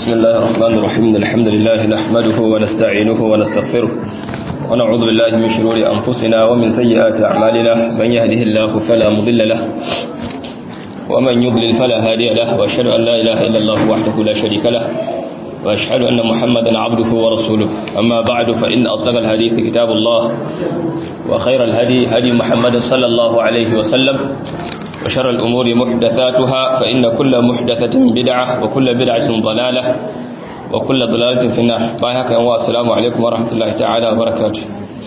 بسم الله الرحمن الرحيم الحمد لله نحمده ونستعينه ونستغفره ونعوذ بالله من شرور أنفسنا ومن سيئات أعمالنا من يهده الله فلا مضل له ومن يضلل فلا هادي له وأشهد أن لا إله إلا الله وحده لا شريك له وأشهد أن محمدا عبده ورسوله أما بعد فإن أصدق الحديث كتاب الله وخير الهدي هدي محمد صلى الله عليه وسلم وشر الأمور محدثاتها فإن كل محدثة بدعة وكل بدعة ضلالة وكل ضلالة في النار بايهك والسلام عليكم ورحمة الله تعالى وبركاته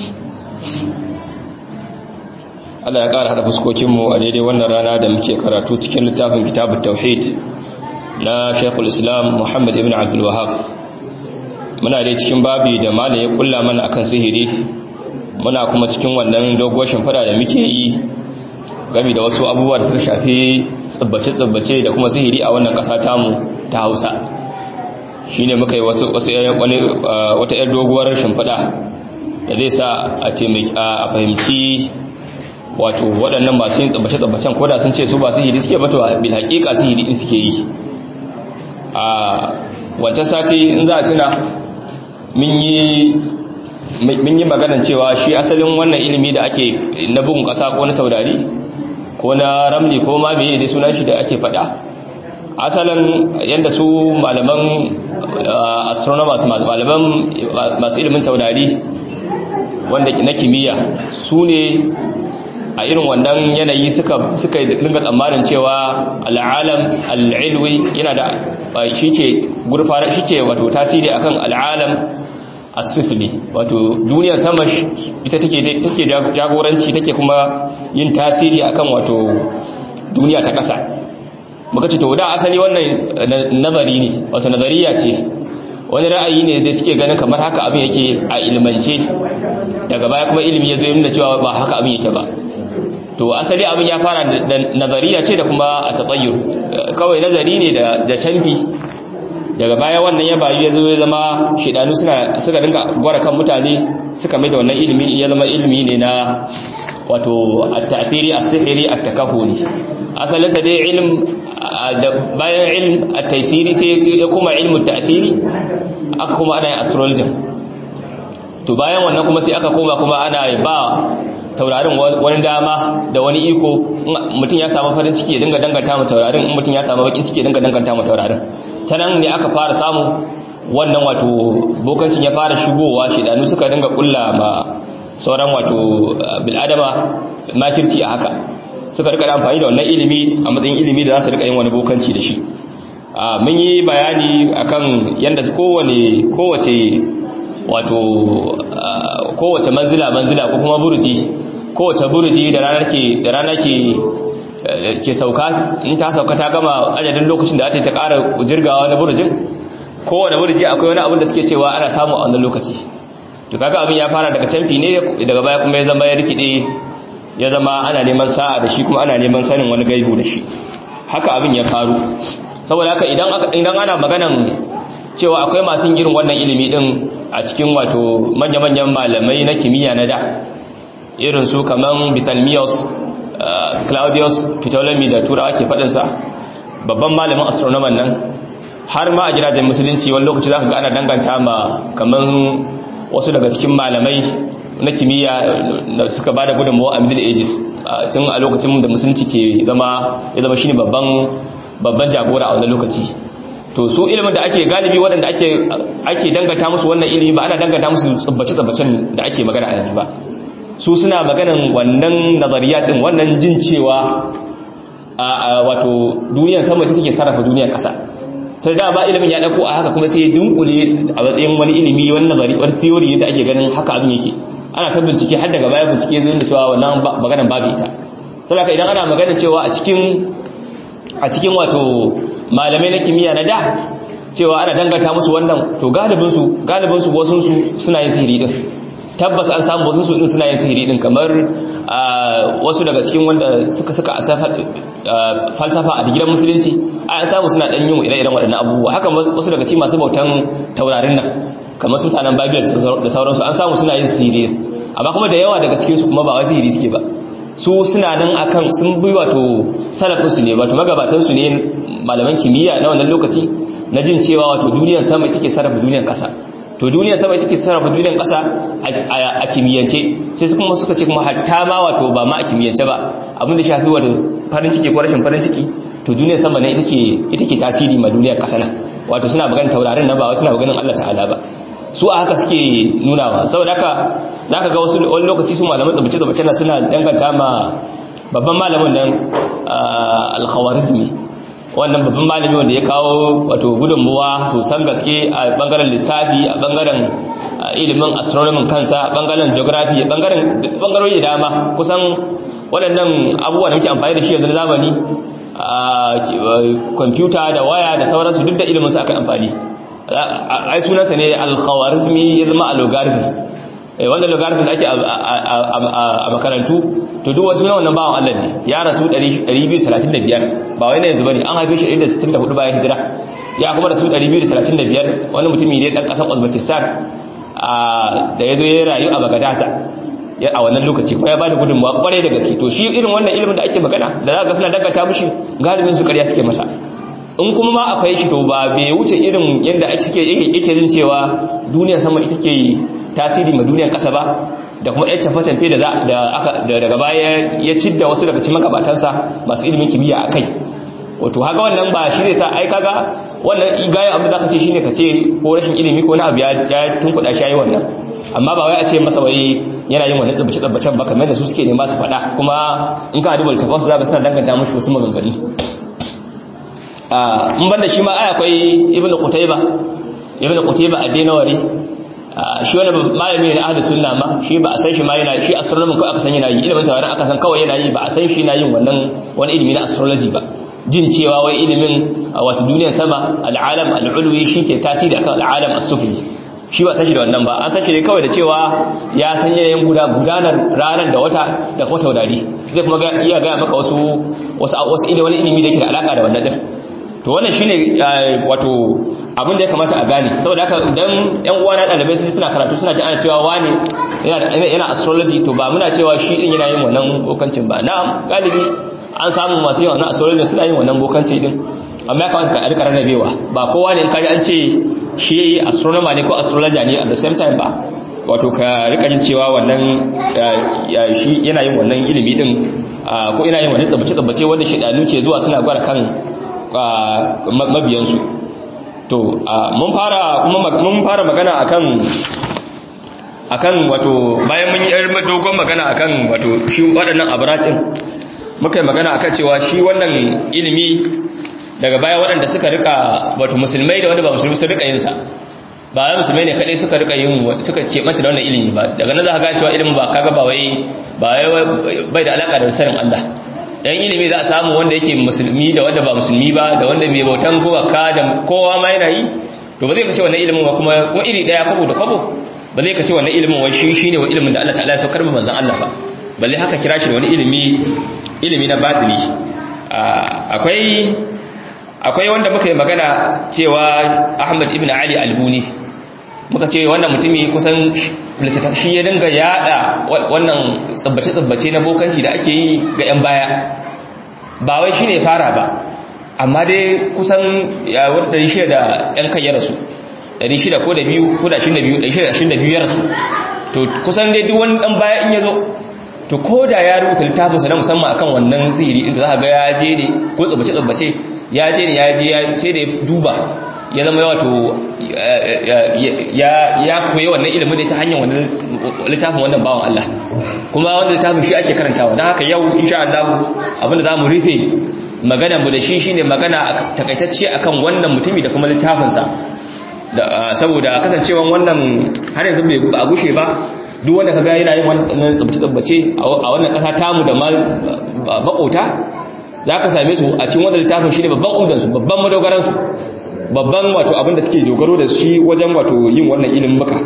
Allah ya ƙara haɗa fuskokinmu a daidai wannan rana da muke karatu cikin littafin kitabun tauhid na Sheikhul Islam Muhammad ibn Abdul Wahhab muna dai cikin babi da malam ya kulla mana akan sihiri muna kuma cikin wannan doguwar shimfiɗa da muke yi game da wasu abubuwa da suka shafi tsabbace-tsabbace da kuma sihiri a wannan ƙasa tamu ta hausa shi ne muka yi wata 'yar doguwar shimfiɗa da zai sa a fahimci wato waɗannan masu yin tsabbace-tsabbacen ko da sun ce su ba sihiri suke bata bil haƙiƙa sihiri in suke yi a wancan sati in za a tuna mun yi maganan cewa shi asalin wannan ilimi da ake na bugun ƙasa ko na taurari ko na ramli ko ma meye dai sunan shi da ake faɗa asalin yadda su malaman astronomers malaman masu ilimin taurari wanda na kimiyya su ne a irin wannan yanayi suka suka dinga tsammanin cewa al'alam al'ilwi yana da shi ke gurfara shi ke wato tasiri akan al'alam asifili wato duniyar sama ita take take jagoranci take kuma yin tasiri akan wato duniya ta ƙasa muka ce to da asali wannan nazari ne wato nazariya ce wani ra'ayi ne da suke ganin kamar haka abin yake a ilmance daga baya kuma ilimi ya zo nuna cewa ba haka abin yake ba to asali abin ya fara da nazariya ce da kuma a tatsayyur kawai nazari ne da canfi daga baya wannan ya bayu ya zo ya zama shidanu suna suka dinga gwara kan mutane suka mai da wannan ilimi ya zama ilimi ne na wato at-ta'thiri as-sihri at-takahuli asalin sa dai ilm da bayan ilm at-taysiri sai ya kuma ilmu at-ta'thiri aka kuma ana yin astrology to bayan wannan kuma sai aka koma kuma ana ba taurarin wani dama da wani iko mutum ya samu farin ciki ya dinga danganta mu taurarin in mutum ya samu bakin ciki ya dinga danganta mu taurarin ta nan ne aka fara samu wannan wato bokancin ya fara shigowa shidanu suka dinga kulla ma sauran wato bil'adama makirci a haka suka rika amfani da wannan ilimi a matsayin ilimi da za su rika yin wani bokanci da shi mun yi bayani akan yadda kowane kowace wato kowace manzila manzila ko kuma buruji kowace buruji da ranar ke da ranar ke ke sauka in ta sauka ta gama adadin lokacin da ake ta ƙara jirgawa na burjin kowane burji akwai wani abin da suke cewa ana samu a wannan lokaci to kaga abin ya fara daga canfi ne daga baya kuma ya zama ya rikide ya zama ana neman sa'a da shi kuma ana neman sanin wani gaibu da shi haka abin ya faru saboda haka idan idan ana maganan cewa akwai masu irin wannan ilimi din a cikin wato manya-manyan malamai na kimiyya na da irin su kaman Betelgeuse Claudius Ptolemy da turawa ke faɗinsa babban malamin astronomer nan har ma a gidajen musulunci wani lokaci za ka ga ana danganta ma kaman wasu daga cikin malamai na kimiyya da suka ba da gudunmawa a middle ages tun a lokacin da musulunci ke zama ya zama shine babban babban jagora a wani lokaci to su ilimin da ake galibi waɗanda ake ake danganta musu wannan ilimi ba ana danganta musu tsubbace-tsubbacen da ake magana a yanzu ba su suna maganin wannan nazariyatin wannan jin cewa a wato duniyar sama ta take sarrafa duniyar ƙasa sai da ba ilimin ya dauko a haka kuma sai ya dunkule a matsayin wani ilimi wani nazari wani theory da ake ganin haka abin yake ana ta bincike har daga baya bincike zai da cewa wannan maganar babu ita saboda idan ana magana cewa a cikin a cikin wato malamai na kimiyya na da cewa ana dangata musu wannan to galibin su galibin su wasun su suna yin sihiri din tabbas an samu wasu su din suna yin sihiri din kamar wasu daga cikin wanda suka suka falsafa a digiran musulunci an samu suna dan yin ire-iren waɗannan abubuwa haka wasu daga cikin masu bautan taurarin nan kamar su tanan babil da sauransu an samu suna yin sihiri amma kuma da yawa daga cikin su kuma ba wai sihiri suke ba su suna nan akan sun bi wato salafin su ne wato magabatan su ne malaman kimiyya na wannan lokaci na jin cewa wato duniyar sama ita ke sarrafa duniyar ƙasa to duniyar sama ita ke sarrafa duniyar ƙasa a kimiyyance sai su kuma suka ce kuma hatta ma wato ba ma a kimiyyance ba abin da shafi wato farin ciki ko rashin farin ciki to duniyar sama ne ita ke tasiri ma duniyar ƙasa na wato suna maganin taurarin na ba wasu suna maganin Allah ta'ala ba su a haka suke nunawa saboda haka za ka ga wasu wani lokaci su malaman tsabace-tsabace na suna danganta ma babban malamin nan alkhawarizmi wannan babban malami wanda ya kawo wato gudunmuwa sosan gaske a bangaren lissafi a bangaren ilimin astronomin kansa a bangaren geography a bangaren bangarori da dama kusan waɗannan abubuwa da muke amfani da shi yanzu na zamani kwamfuta da waya da sauransu duk da ilimin su aka amfani ai sunansa ne alkhawarizmi ya zama a logarithm wanda logarithm da ake a makarantu to duk wasu na wannan bawan Allah ne ya rasu 235 ba wai na yanzu bane an haife shi 164 bayan hijira ya kuma rasu 235 wani mutumi ne dan kasar Uzbekistan da ya zo ya rayu a Baghdad a wannan lokaci ko ya bada gudunmawa kwarai da gaske to shi irin wannan ilimin da ake magana da za ga suna dangata mishi galibin su ƙarya suke masa in kuma ma akwai shi to ba bai wuce irin yadda ake yake jin cewa duniyar sama ita ke tasiri ma duniyar ƙasa ba da kuma ɗan cafe-cafe da daga baya ya cidda wasu daga cikin magabatansa masu ilimin kimiyya a kai wato haka wannan ba shi ne sa ai kaga wannan igayen abu da ka ce shine ka ce ko rashin ilimi ko na abu ya tunkuɗa shi yayi wannan amma ba wai a ce masa wai yana yin wannan tsabbace tsabbacen ba kamar da su suke nema su faɗa kuma in ka duba littafin su zaka suna danganta mushi wasu maganganu in banda shi ma ai akwai ibnu qutayba ibnu qutayba ad-dinawari shi wani malami ne na ahlus sunna ma shi ba a san shi ma yana shi astronomy ko aka san yana yi ilimin tawarin aka san kawai yana yi ba a san shi yana yin wannan wani ilimi na astrology ba jin cewa wai ilimin wato duniyar sama al'alam al'ulwi shi ke tasiri akan al'alam as-sufli shi ba san shi da wannan ba an san shi ne kawai da cewa ya san yanayin guda gudanar ranar da wata da kuma taurari zai kuma iya gaya maka wasu wasu wasu ilimi wani ilimi da yake da alaka da wannan din to wannan shine wato abin da ya kamata a gane saboda haka idan yan uwa na dalibai sun suna karatu suna ji ana cewa wani yana yana astrology to ba muna cewa shi din yana yin wannan bokancin ba na'am galibi an samu masu yin wannan astrology suna yin wannan bokanci din amma ya kamata ka rika rarrabewa ba kowa ne in kaji an ce shi astronomer ne ko astrologer ne at the same time ba wato ka rika jin cewa wannan shi yana yin wannan ilimi din ko yana yin wannan tsabbace-tsabbace wanda shidanu ke zuwa suna gwara kan mabiyansu to mun fara kuma mun fara magana akan akan wato bayan mun yi dogon magana akan wato shi waɗannan abracin muka yi magana akan cewa shi wannan ilimi daga baya waɗanda suka rika wato musulmai da wanda ba musulmi su rika yin sa ba wai musulmai ne kadai suka rika yin suka ce mata da wannan ilimi ba daga nan za ka ga cewa ilimin ba kaga ba wai ba wai bai da alaka da sanin Allah dan ilimi za a samu wanda yake musulmi da wanda ba musulmi ba da wanda mai bautan gowaka da kowa ma yana yi to ba zai kace wannan ilimin wa kuma kuma iri daya kwabo da kwabo ba zai kace wannan ilimin wai shi shine wa ilimin da Allah ta'ala ya saukar ba manzon Allah ba balle haka kira shi da wani ilimi ilimi na batini akwai akwai wanda muka yi magana cewa Ahmad ibn Ali Albuni muka ce wannan mutumi kusan shi ya dinga yada wannan tsabbace-tsabbace na bokanci da ake yi ga 'yan baya ba wai shi ne fara ba amma dai kusan yawon 600 da 'yan kan ya rasu 600 ko da biyu ko da 22 ya rasu to kusan dai duk wani dan baya in ya zo to ko da ya rubuta littafinsa na musamman akan wannan sihiri inda za ga ya je ne ko tsabbace-tsabbace ya je ne ya je sai da ya duba ya zama wato ya koyi wannan ilimin da ta hanyar wannan littafin wannan bawan Allah kuma wanda littafin shi ake karantawa don haka yau insha Allah abinda za mu rufe magana mu da shi shine magana takaitacce akan wannan mutumi da kuma littafinsa saboda kasancewan wannan har yanzu bai a gushe ba duk wanda kaga yana yin wannan tsabtace a wannan kasa tamu da makota za ka same su a cikin wannan littafin shi ne babban umdansu babban madogaransu babban wato abinda suke dogaro da shi wajen wato yin wannan ilimin baka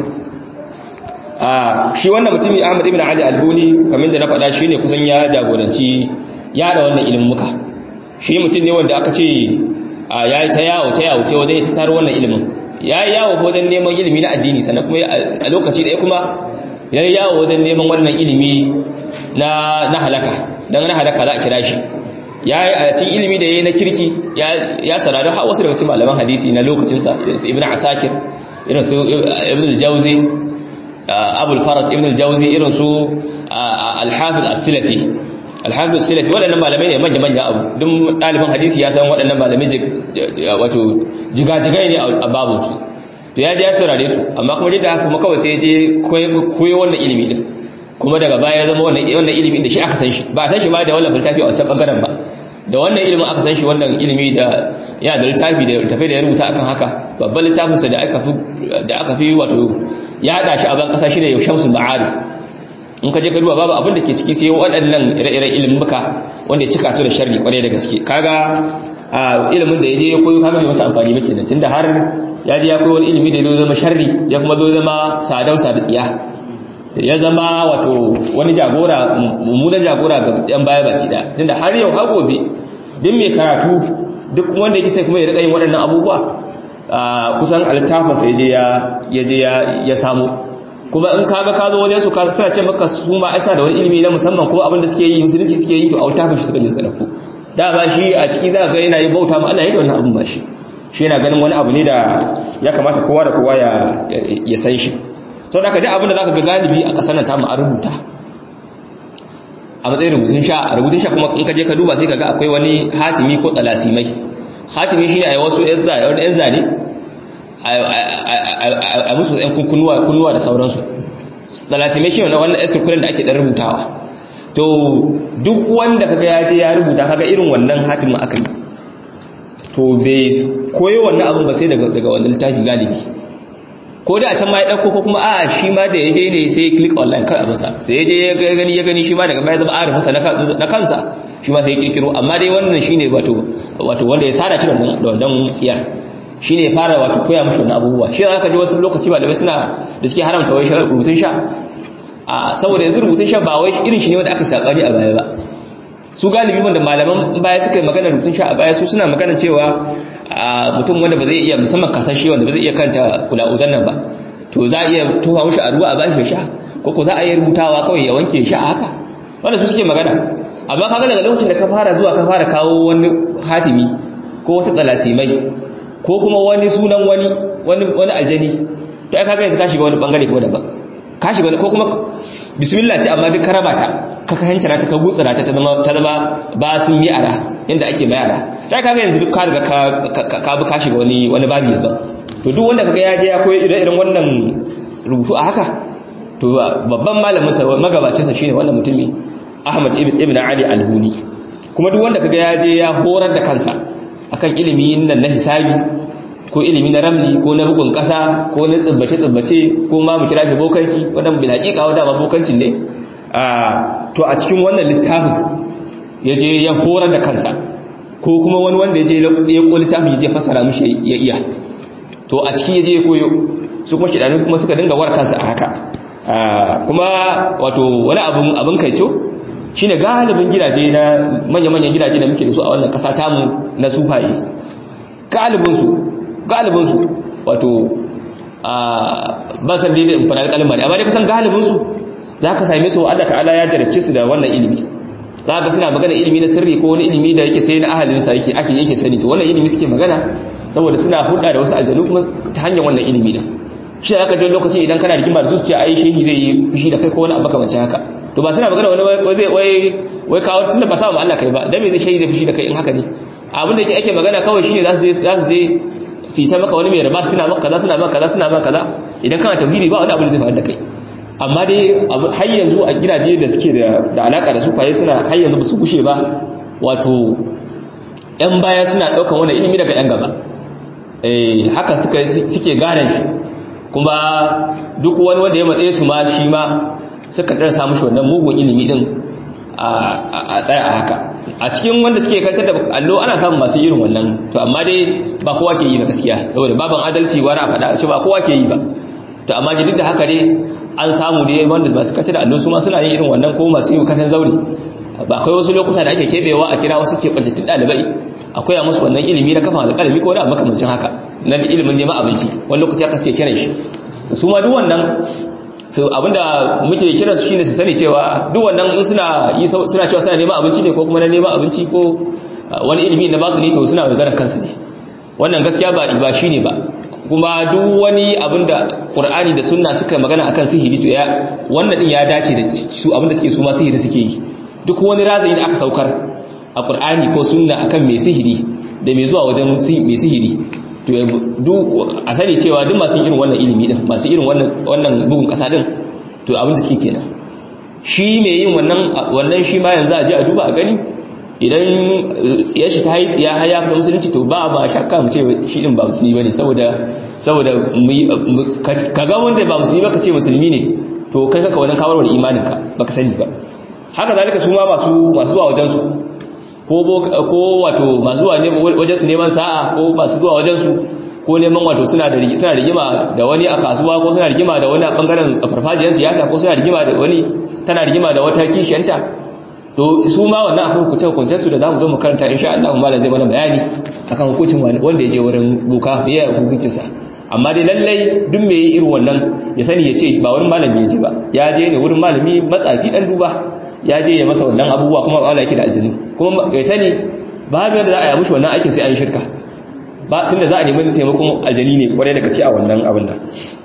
shi wannan mutumi Ahmad ibn Ali al-Buni kamar da na faɗa shi ne kusan ya jagoranci yada wannan ilimin muka shi mutum ne wanda aka ce ya yi ta yawo ta yawo ta wajen ya tattaro wannan ilimin ya yi yawo wajen neman ilimi na addini sannan kuma a lokaci ɗaya kuma ya yi yawo wajen neman wannan ilimi na halaka don na halaka za a kira shi ya yi a cikin ilimi da ya yi na kirki ya sarari har wasu daga cikin malaman hadisi na lokacinsa irin su ibn asakir irin su ibn al-jauzi abul farat ibn al-jauzi irin su al-hafiz as-silafi al-hafiz as-silafi waɗannan malamai ne manya manya abu duk ɗaliban hadisi ya san waɗannan malamai wato jigajigai ne a babunsu to ya je ya saurare su amma kuma duk da haka kuma kawai sai ya je koyo wannan ilimi din kuma daga baya ya zama wannan ilimin da shi aka san shi ba a san shi ba da wannan littafi a wancan bangaren ba da wannan ilimin aka san shi wannan ilimi da yana da littafi da littafi da ya rubuta akan haka babban littafinsa da aka fi da aka fi wato ya hada shi a ban kasa shi ne shamsul ma'arif in ka je ka duba babu abin da ke ciki sai waɗannan ire-iren ilimin muka wanda ya cika su da sharri kwarai da gaske kaga ilimin da ya je ya koyo kaga bai masa amfani ba kenan tunda har ya je ya koyo wani ilimi da ya zama sharri ya kuma zo zama sadau da tsiya ya zama wato wani jagora mummunan jagora ga yan baya baki da tunda har yau har gobe duk mai karatu duk wanda yake sai kuma ya rika yin waɗannan abubuwa kusan altafin sai je ya ya je ya samu kuma in kaga ka zo wajen su ka suna ce maka su ma aisa da wani ilimi na musamman kuma abin da suke yi musulunci suke yi to altafin shi suka je suka dauko da ba shi a ciki za ga yana yi bauta ma Allah ya da wannan abin ba shi shi yana ganin wani abu ne da ya kamata kowa da kowa ya ya san shi sau da ka ji abinda za ka ga galibi a ƙasar nan ta a rubuta a matsayin rubutun sha a rubutun sha kuma in ka je ka duba sai ka ga akwai wani hatimi ko tsalasimai hatimi shi ne a yi wasu yan zane a musu yan kunnuwa da sauransu tsalasimai shi ne wannan yan sirkulin da ake ɗan rubutawa to duk wanda kaga ya je ya rubuta kaga irin wannan hatimin aka yi to bai koyo wannan abin ba sai daga wannan littafi galibi ko da a can ma ya ɗauko ko kuma a shi ma da ya je ne sai ya click online kan abinsa sai ya je ya gani ya gani shi ma daga baya zama arifinsa na kansa shi ma sai ya kirkiro amma dai wannan shine wato wato wanda ya sada shi da wannan tsiyar shine ya fara wato koya mishi wannan abubuwa shi za ka ji wasu lokaci malamai suna da suke haramta wai rubutun sha a saboda yanzu rubutun sha ba wai irin shi ne wanda aka sakari a baya ba su galibi wanda malaman baya suka yi magana rubutun sha a baya su suna magana cewa mutum wanda ba zai iya musamman kasashe wanda ba zai iya kanta kula'uzan nan ba to za a iya tofa mushi a ruwa a bashi sha ko ko za a iya rubutawa kawai ya wanke sha haka wanda su suke magana amma kaga daga lokacin da ka fara zuwa ka fara kawo wani hatimi ko wata tsalasimai ko kuma wani sunan wani wani wani aljani to ai kaga yanzu ka shiga wani bangare kuma daban ka shiga ko kuma bismillah ce amma duk ka raba ta ka kahancana ta ka gutsura ta ta zama ta zama ba sun yi ara inda ake bayara ta kaga yanzu duk ka riga ka bi ka shiga wani wani babi daban to duk wanda kaga ya je ya koyi irin wannan rubutu a haka to babban malamin sa magabacin sa shine wannan mutumi Ahmad ibn Ali al-Huni kuma duk wanda kaga ya je ya horar da kansa akan ilimi nan na hisabi ko ilimi na ramli ko na bugun kasa ko na tsibbace tsibbace ko ma mu kira shi bokanci wannan bil haqiqa wanda ba bokancin ne to a cikin wannan littafin ya je ya horar da kansa ko kuma wani wanda ya je ya ko littafin ya je fasara mishi ya iya to a cikin ya je ya koyo su kuma shidanu kuma suka dinga war kansa a haka kuma wato wani abin abin kaico shine galibin gidaje na manya-manyan gidaje da muke da su a wannan kasa tamu na sufaye galibinsu galibinsu wato ba san dai in fara kalmar amma dai kusan galibinsu za ka same su Allah ta'ala ya jarabce su da wannan ilimi za ka suna magana ilimi na sirri ko wani ilimi da yake sai na ahalinsa yake ake yake sani to wannan ilimi suke magana saboda suna hulɗa da wasu aljanu kuma ta hanyar wannan ilimi din shi aka je lokaci idan kana rigima da su ce ai shehi zai yi fushi da kai ko wani abu kamar haka to ba suna magana wani wai zai wai wai kawo tunda ba sa mu Allah kai ba dan me zai shehi zai fushi da kai in haka ne abin da ake magana kawai shine za su je za su je su yi ta maka wani mai riba suna maka kaza suna maka kaza suna maka kaza idan kana tauhidi ba wani abu da zai faru da kai amma dai har yanzu a gidaje da suke da alaka da su kwaye suna har yanzu ba su gushe ba wato yan baya suna daukan wannan ilimi daga yan gaba eh haka suka suke gane shi kuma duk wani wanda ya matsaye su ma shi ma suka dan samu shi wannan mugun ilimi din a tsaya a haka a cikin wanda suke kantar da allo ana samun masu irin wannan to amma dai ba kowa ke yi na gaskiya saboda baban adalci wani a faɗa ce ba kowa ke yi ba to amma duk da haka dai an samu dai wanda masu kantar da allo su ma suna yin irin wannan ko masu yi katan zaure ba akwai wasu lokuta da ake kebewa a kira wasu keɓantattun ɗalibai akwai a musu wannan ilimi na kafa alƙalami ko da makamancin haka na ilimin neman abinci wani lokaci aka suke kiran shi su ma duk wannan so abinda muke kira su shine su sani cewa duk wannan in suna suna cewa suna neman abinci ne ko kuma na neman abinci ko wani ilimi na batini to suna maganar kansu ne wannan gaskiya ba ba shine ba kuma duk wani abinda Qur'ani da Sunna suka magana akan sihiri to ya wannan din ya dace da su abinda suke su ma sihiri suke yi duk wani razani da aka saukar a Qur'ani ko Sunna akan mai sihiri da mai zuwa wajen mai sihiri to duk a sani cewa duk masu irin wannan ilimi din masu irin wannan wannan bugun kasa din to abinda suke kenan shi mai yin wannan wannan shi ma yanzu a je a duba a gani idan tsiyar shi ta yi tsiya har ya fita musulunci to ba ba shakka mu ce shi din ba musulmi bane saboda saboda ka ga wanda ba musulmi ba ka ce musulmi ne to kai kaka wannan kawarwar imanin ka baka sani ba haka zalika su ma masu masu zuwa wajen su ko ko wato masu zuwa ne wajen su neman sa'a ko masu zuwa wajen su ko neman wato suna da suna rigima da wani a kasuwa ko suna rigima da wani a bangaren farfajiyar siyasa ko suna rigima da wani tana rigima da wata kishiyanta to su ma wannan akwai hukunce hukuncen su da zamu zo mu karanta insha Allah malam zai mana bayani akan hukuncin wanda ya je wurin boka me ya hukuncin sa amma dai lallai duk me yi irin wannan ya sani ya ce ba wurin malami ya je ba ya je ne wurin malami matsafi dan duba ya je ya masa wannan abubuwa kuma Allah yake da aljinu kuma ya sani babu yadda za a yi mushi wannan aikin sai an shirka ba tunda za a nemi taimakon aljani ne kwarai da gaske a wannan abin nan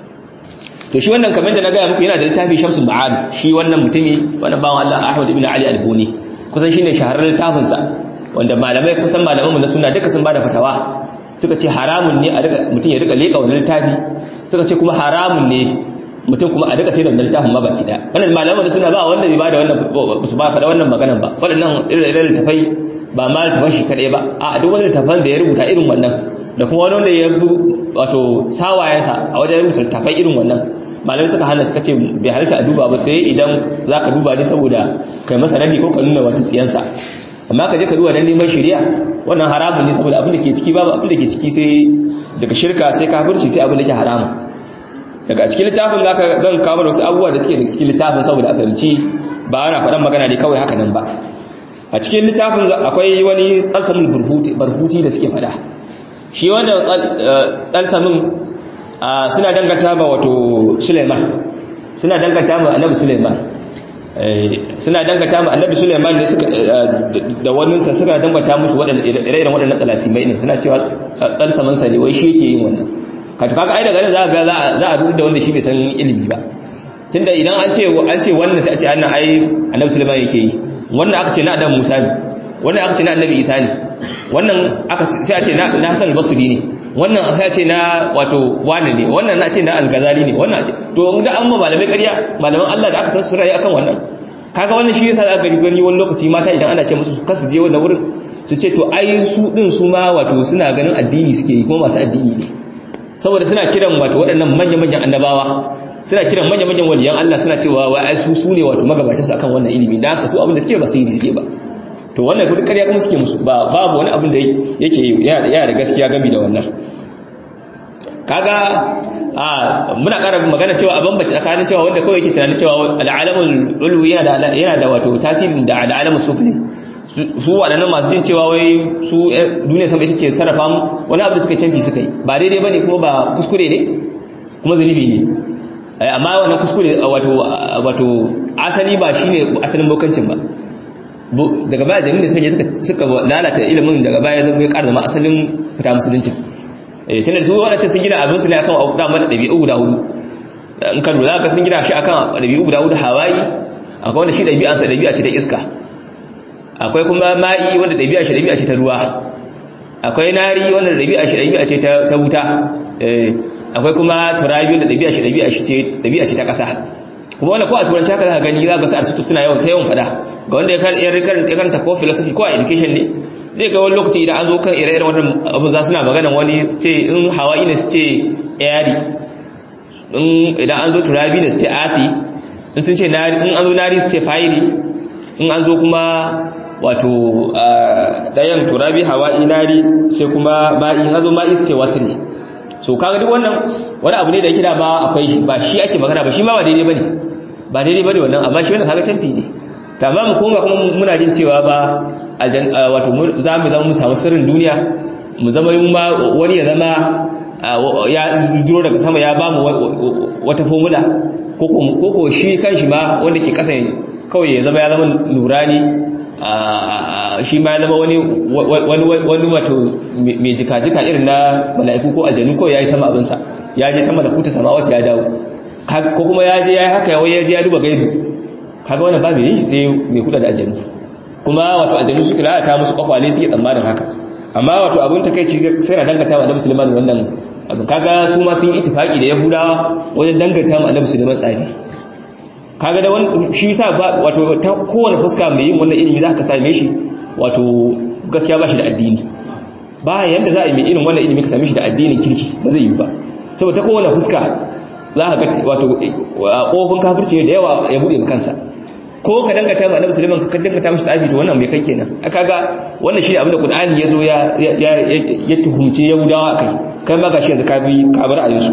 to shi wannan kamar da na gaya muku yana da littafi shamsul ma'ad shi wannan mutumi wannan bawan Allah Ahmad ibn Ali al-Buni kusan shine shahararren littafin sa wanda malamai kusan malaman mu na sunna duka sun bada fatawa suka ce haramun ne a rika mutum ya rika leka wannan littafi suka ce kuma haramun ne mutum kuma a rika sai da wannan littafin ma baki daya wannan malaman da suna ba wanda bai bada wannan su ba fada wannan maganan ba waɗannan irin littafai ba ma littafan shi kadai ba a duk wani littafan da ya rubuta irin wannan da kuma wani wanda ya wato sawayensa a wajen rubuta littafai irin wannan malamai suka hana suka ce bai halitta a duba ba sai idan za ka duba ne saboda kai masa nadi ko ka nuna wata tsiyansa amma ka je ka duba don neman shirya wannan haramun ne saboda abin da ke ciki babu abin da ke ciki sai daga shirka sai kafirci sai abin da ke haramun daga cikin littafin za ka zan kawo wasu abubuwa da suke daga cikin littafin saboda a fahimci ba ana faɗan magana ne kawai haka nan ba a cikin littafin akwai wani tsalsamin barfuti da suke faɗa shi wanda tsalsamin suna danganta ba wato Suleiman suna danganta ma annabi Suleiman suna danganta ma annabi Suleiman ne suka da wannan sa suka danganta musu waɗannan ire-iren waɗannan talasimai ne suna cewa dalsaman sa ne wai shi yake yin wannan ka to kaga ai daga nan za ga za a rubuta wanda shi bai san ilimi ba tunda idan an ce an ce wannan sai a ce annan ai annabi Suleiman yake yi wannan aka ce na annabi Musa ne wannan aka ce na annabi Isa ne wannan aka sai a ce na Hassan al-Basri ne wannan sai ce na wato wane ne wannan na ce na al-Ghazali ne wannan ce to da an ma malamai ƙarya malaman Allah da aka san su rayi akan wannan kaga wannan shi yasa aka gani wani lokaci mata idan ana ce musu kasu je wannan wurin su ce to ai su din su ma wato suna ganin addini suke yi kuma masu addini ne saboda suna kiran wato waɗannan manya-manyan annabawa suna kiran manya-manyan waliyan Allah suna cewa wai ai su su ne wato magabatansu akan wannan ilimi da haka su abin da suke ba sai suke ba to wannan duk ƙarya kuma suke musu ba babu wani abin da yake yana da gaskiya gami da wannan kaga a muna ƙara magana cewa a bambace tsakanin cewa wanda kawai yake tunanin cewa al'alamul ulwi yana da yana da wato tasirin da al'alamul sufli su waɗannan masu jin cewa wai su duniya sama ita ce sarrafa mu wani abu da suka canfi suka yi ba daidai bane kuma ba kuskure ne kuma zunubi ne amma wannan kuskure wato wato asali ba shine asalin bokancin ba daga baya jami'in da suka je suka lalata ilimin daga baya zama ya ƙara zama asalin fita musulunci eh tunda su wadancan sun gina abin su ne akan abu da ɗabi'u guda hudu in ka lura ka sun gina shi akan ɗabi'u guda hudu hawaii akwai wanda shi ɗabi'an sa ɗabi'a ce ta iska akwai kuma ma'i wanda ɗabi'a shi ɗabi'a ce ta ruwa akwai nari wanda ɗabi'a shi ɗabi'a ce ta wuta akwai kuma turabi wanda ɗabi'a shi ɗabi'a ce ta ƙasa kuma wanda ko a turanci haka za ka gani za ka sa arsitu suna yawan ta yawan fada ga wanda ya karanta ko philosophy ko a education ne zai ga wani lokaci idan an zo kan ire-iren wannan abu za suna magana wani ce in hawaii ne su ce airy idan an zo turabi ne su ce afi in sun ce in an zo nari su ce fiery in an zo kuma wato ɗayan turabi hawaii nari sai kuma ma'i in an zo ma'i su ce watri so kaga duk wannan wani abu ne da yake da ba akwai ba shi ake magana ba shi ma ba daidai bane ba daidai bane wannan amma shi wannan kaga canfi ne ta ba mu koma kuma muna jin cewa ba wato za mu zama mu samu sirrin duniya mu zama ma wani ya zama ya duro daga sama ya ba mu wata formula ko ko shi kanshi ma wanda ke kasa kawai ya zama ya zama nurani shi ma ya zama wani wani wato mai jika-jika irin na mala'iku ko aljanu ko ya yi sama abinsa ya je sama da kuta sama wata ya dawo ko kuma ya je ya yi haka yawai ya je ya duba gaibu kaga wannan ba mai yi sai mai kuda da aljanu kuma wato aljanu suke lalata musu kwakwale suke tsammanin haka amma wato abin takaici sai na dangata wa annabi sulaiman wannan abin kaga su ma sun yi itifaki da yahudawa wajen dangata wa annabi sulaiman tsafi kaga da wani shi yasa ba wato ta kowane fuska mai yin wannan ilimi zaka same shi wato gaskiya ba shi da addini ba yanda za a yi mai irin wannan ilimi ka same shi da addinin kirki ba zai yi ba saboda ta kowane fuska za ka ga wato kofin kafirci da yawa ya bude kansa ko ka dangata ma annabi sulaiman ka dangata mishi tsafi to wannan bai kai kenan aka ga wannan shine abin da qur'ani yazo ya ya ya tuhumce yahudawa kai kai ma gashi yanzu ka bi ka bar ayyusu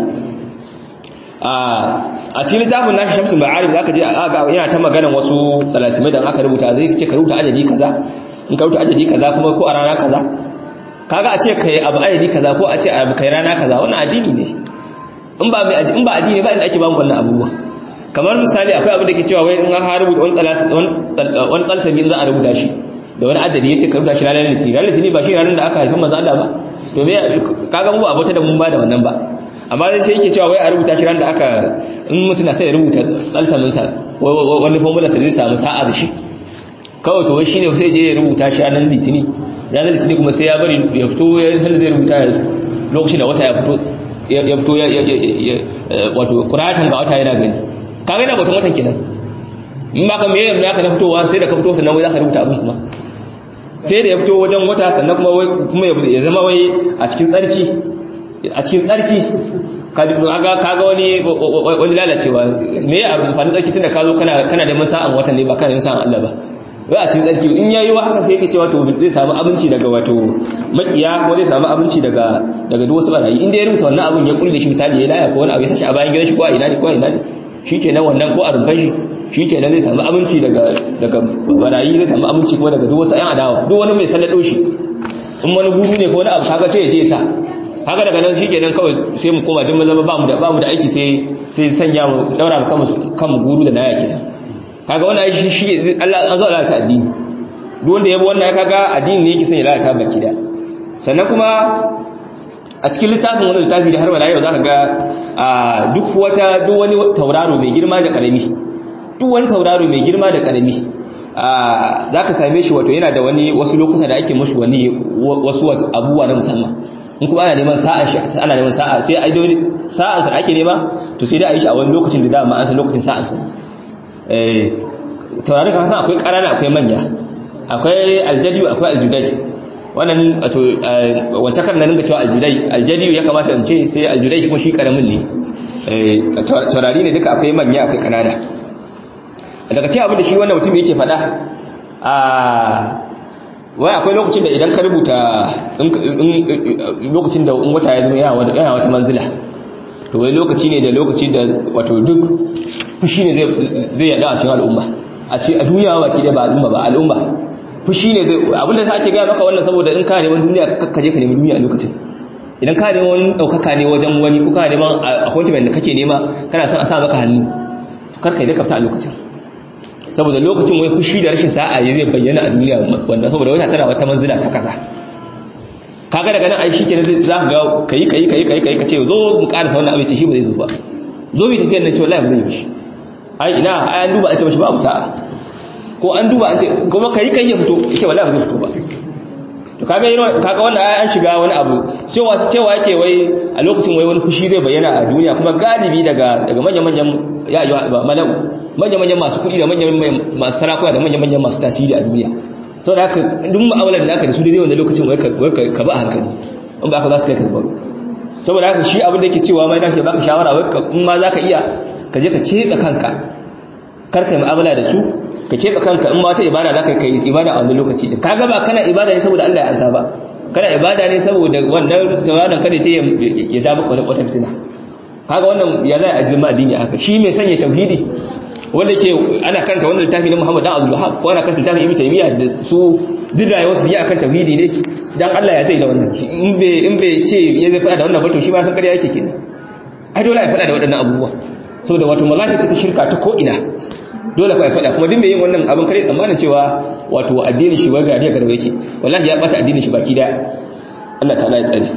a a cikin littafin nashi shamsul ma'arif zaka je ga yana ta magana wasu talasimai da aka rubuta zai ce ka rubuta ajali kaza in ka rubuta ajali kaza kuma ko a rana kaza kaga a ce kai abu ajali kaza ko a ce abu kai rana kaza wannan addini ne in ba in ba addini ba inda ake ba mu wannan abubuwa kamar misali akwai abin da ke cewa wai in an rubuta wani wani tsalsami za a rubuta shi da wani adadi ya ce ka rubuta shi ranar litini ranar litini ba shi ranar da aka haifin maza Allah ba to me kaga mu abota da mun ba da wannan ba amma dai sai yake cewa wai a rubuta shi ranar da aka in mutum na sai ya rubuta tsalsamin sa wani formula sa zai samu sa'a da shi kawai to wai shine sai je ya rubuta shi ranar litini ranar litini kuma sai ya bari ya fito ya san zai rubuta lokacin da wata ya fito ya fito wato kuratan ga wata yana gani kaga yana bautan watan kenan in ba ka me yanzu aka na fitowa sai da ka fito sannan wai zaka rubuta abin kuma sai da ya fito wajen wata sannan kuma wai kuma ya zama wai a cikin tsarki a cikin tsarki kaga kaga wani wani lalacewa me ya amfani tsarki tunda ka zo kana kana da masa'an watan ne ba kana yin sa'an Allah ba wai a cikin tsarki in yayi wa haka sai yake cewa to zai samu abinci daga wato makiya ko zai samu abinci daga daga duk wasu barayi inda ya rubuta wannan abin ya kulle shi misali ya laya ko wani abu ya sashi a bayan gidan shi ko a ina ne ko a ina ne shi ke nan wannan ko a rumfan shi shi ke nan zai samu aminci daga barayi zai samu aminci kuma daga duk wasu ‘yan adawa duk wani mai sallado shi in wani guru ne ko wani abu kaga sai ya je sa haka daga nan shi ke nan kawai sai mu koma jin zama ba mu da aiki sai sai sanya mu daura mu kanmu guru da naya kenan kaga wannan shi shi Allah an zo Allah ta addini duk wanda ya bi wannan kaga addini ne yake son ya lalata baki da sannan kuma a cikin littafin wani littafi da har wala yau zaka ga duk wata duk wani tauraro mai girma da karami duk wani tauraro mai girma da karami zaka same shi wato yana da wani wasu lokuta da ake mashi wani wasu abubuwa na musamman in kuma ana neman sa'a shi ana neman sa'a sai ai dole sa'an sa ake nema to sai dai a yi shi a wani lokacin da dama an san lokacin sa'an sa eh tauraron ka san akwai ƙarana akwai manya akwai aljadi akwai aljudai wannan wato wancan kan nan ga cewa aljudai aljadi ya kamata in ce sai aljudai kuma shi karamin ne taurari ne duka akwai manya akwai kanada daga ce abin da shi wannan mutum yake faɗa a wai akwai lokacin da idan ka rubuta lokacin da wata ya zama yana wata manzila to wai lokaci ne da lokaci da wato duk fushi ne zai yada a cikin al'umma a ce a duniya ba ki da ba al'umma ba al'umma fushi ne zai abinda ta ake gaya maka wannan saboda in ka neman duniya ka je ka nemi duniya a lokacin idan ka neman wani ɗaukaka ne wajen wani ko ka neman appointment da kake nema kana son a sa maka hannu kar ka yi dakafta a lokacin saboda lokacin wai fushi da rashin sa'a ya zai bayyana a duniya wanda saboda wata tana wata manzila ta kaza kaga daga nan ai shi kenan za ka ga kai kai kai kai kai ka ce zo mu karasa wannan abin ce shi ba zai zo ba zo bi tafiyar nan ce wallahi ba zai yi shi ai ina ai an duba an ce mashi babu sa'a ko an duba an ce kuma kai kai ya fito ce wallahi ba zai fito ba to kaga yana kaga wannan ai an shiga wani abu cewa cewa yake wai a lokacin wai wani fushi zai bayyana a duniya kuma galibi daga daga manyan manyan ya yi mala'u manyan manyan masu kuɗi da manyan masu sarakuna da manyan manyan masu tasiri a duniya sau da haka duk ma'amalar da aka da su daidai wanda lokacin wai ka ba a hankali in ba ka za su kai ka zubaru saboda haka shi abin da yake cewa mai dace baka shawara wai in ma za ka iya ka je ka keɓe kanka kar ka yi mu'amala da su ka keɓe kanka in ma wata ibada za ka yi ibada a wani lokaci din kaga ba kana ibada ne saboda Allah ya ansa ba kana ibada ne saboda wannan tawadan kada ta ya ja maka wata fitina kaga wannan ya zai ajin addini haka shi mai sanya tauhidi wanda ke ana karanta wannan littafi na Muhammad dan Abdul Wahhab ko ana karanta littafin Ibn Taymiyyah da su duk rayuwar su yi akan tauhidi ne dan Allah ya zai da wannan in bai in bai ce ya zai fada da wannan ba to shi ma san kariya yake kenan ai dole ya fada da waɗannan abubuwa saboda wato wallahi ta shirka ta ko ina dole ka faɗa kuma duk mai yin wannan abin kare tsammanin cewa wato addinin shi wai gariya garba yake wallahi ya bata addinin shi baki da Allah ta'ala ya tsare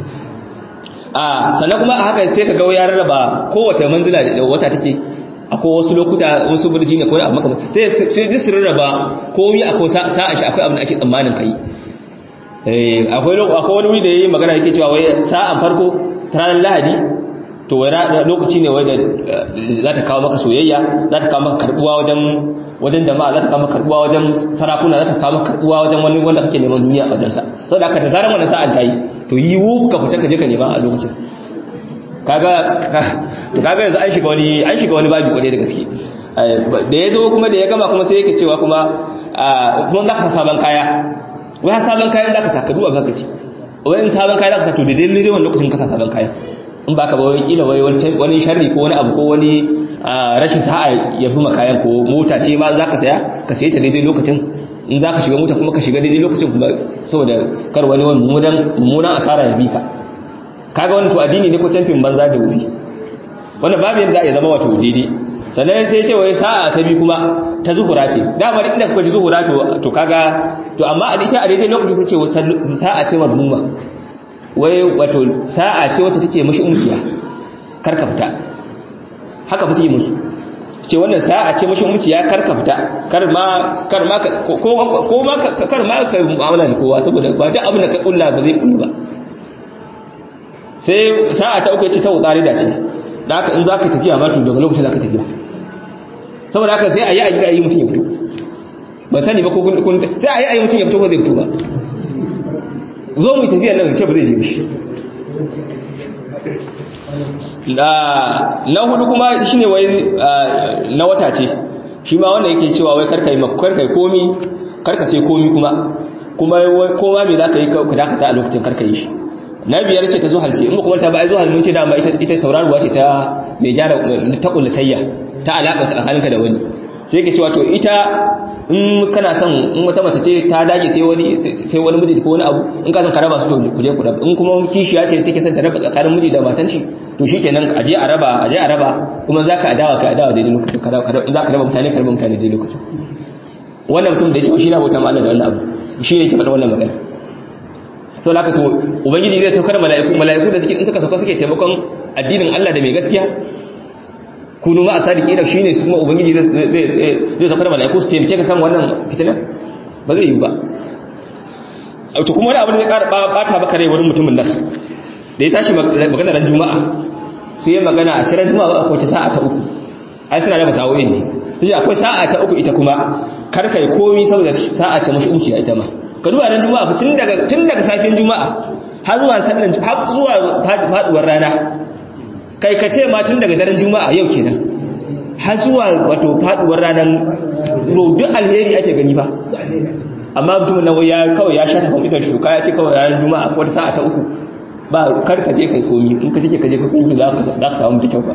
a sannan kuma a haka sai ka ga ya rarraba kowace manzila da wata take akwai wasu lokuta wasu burji ne ko abu maka sai sai su rarraba komai akwai sa'a shi akwai abin da ake tsammanin kai eh akwai akwai wani wuri da yayi magana yake cewa wai sa'an farko ta ranar Lahadi to wai lokaci ne wai da za ta kawo maka soyayya za ta kawo maka karbuwa wajen wajen jama'a za ta kawo maka karbuwa wajen sarakuna za ta kawo maka karbuwa wajen wani wanda kake neman duniya a wajensa saboda haka ta zaran wannan sa'an ta yi to yi wu ka fita ka je ka nema a lokacin kaga to kaga yanzu an shiga wani an shiga wani babi kwarai da gaske da ya zo kuma da ya gama kuma sai yake cewa kuma kuma za ka sa sabon kaya wai sabon kayan za ka sa ka duba ka ce wai in sabon kaya za ka sa to da daidai wani lokacin ka sa sabon kaya in ba ka ba wai kila wai wani sharri ko wani abu ko wani rashin sa'a ya fi makayan ko mota ce ma za ka saya ka saye ta daidai lokacin in za ka shiga mota kuma ka shiga daidai lokacin kuma saboda kar wani wani mummunan asara ya bi ka kaga wani to addini ne ko camfin banza da wuri wannan babu yadda za a yi zama wato daidai sannan sai ce wai sa'a ta bi kuma ta zuhura ce dama inda kuka ji zuhura to kaga to amma a ita a daidai lokacin ta ce sa'a ce marmuma wai wato sa'a ce wacce take mashi umkiya karka fita haka ba su yi musu ce wannan sa'a ce mashi umkiya karka fita kar ma kar ma ko ma kar ma ka mu'amala da kowa saboda ba duk abin da ka kulla ba zai kullu ba sai sa'a ta uku ce ta wutsari da ce da haka in zaka tafiya ma to daga lokacin zaka tafiya saboda haka sai a yi a yi a yi mutum ya fito ban sani ba ko kun sai a yi a yi mutum ya fito ko zai fito ba zo mu tafiya nan ce ba zai je mishi na hudu kuma shine wai na wata ce shi ma wanda yake cewa wai karkai karkai komi karka sai komi kuma kuma koma me zaka yi ka dakata a lokacin karka yi shi na biyar ce ta zuhal ce in ba kuma ta ba ai zuhal mun ce dama ita ita tauraruwa ce ta mai gyara ta kullatayya ta alaka tsakaninka da wani sai ke cewa to ita in kana son in wata mace ce ta dage sai wani sai wani miji ko wani abu in ka san ka raba su to ku je ku raba in kuma kishiya ce take son ta raba tsakanin miji da matan shi to shikenan a je a raba a je a raba kuma zaka adawa ka adawa daidai lokacin ka raba zaka raba mutane ka raba mutane daidai lokacin wannan mutum da ya ce shi na bauta ma Allah da wannan abu shi ne yake faɗa wannan magana to laka to ubangiji zai saukar mala'iku mala'iku da suke in suka sauka suke taimakon addinin Allah da mai gaskiya kunu ma asadiki da shine su kuma ubangiji zai saukar mala'iku su taimake ka kan wannan fitinan ba zai yi ba to kuma wani abu da zai ƙara bata baka rai wani mutumin nan da ya tashi magana ran juma'a sai ya magana a cikin juma'a akwai ta sa'a ta uku ai suna da masa'o'in ne sai akwai sa'a ta uku ita kuma kar kai komi saboda sa'a ce mashi umci ita ma ka duba ran juma'a tun daga tun daga safiyar juma'a har zuwa sallan har zuwa faduwar rana kai ka ce ma tun daga daren juma'a yau kenan har zuwa wato faduwar ranar duk alheri ake gani ba amma mutumin nan ya kawai ya shata kan idan shuka ya ce kawai ranar juma'a wata sa'a ta uku ba kar ka je kai komi in ka ce ka je ka komi za ka samu da kyau ba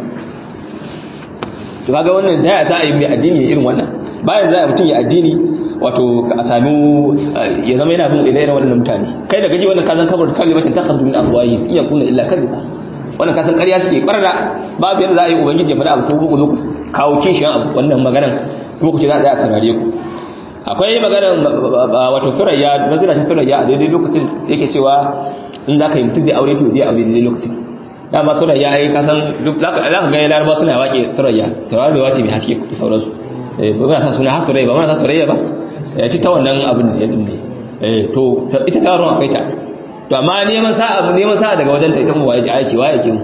to kaga wannan da za a yi mai addini irin wannan bayan za a mutum ya addini wato a sami ya zama yana bin ire-iren waɗannan mutane kai da gaji wannan kazan kabar kalimatin ta kan min afwahi iya kuna illa kadhiba wannan kasan ƙarya suke ƙwarra babu yadda za a yi ubangiji ya faɗa abu ko ku zo ku kawo kishiyan abu wannan maganan kuma ku ce za a tsaya a saurare ku akwai maganar wato turayya nazira ta turayya a daidai lokacin yake cewa in za ka yi mutum zai aure to zai aure daidai lokacin dama turayya ai kasan duk za ka ga ya laraba suna waƙe turayya turayya ce mai haske da sauransu ba muna sa suna har turayya ba muna sa turayya ba ya ci ta wannan abin da ya dinne to ita taron akwai ta to amma neman sa'a neman sa'a daga wajen ta ita mu waye ji aiki waye ki mu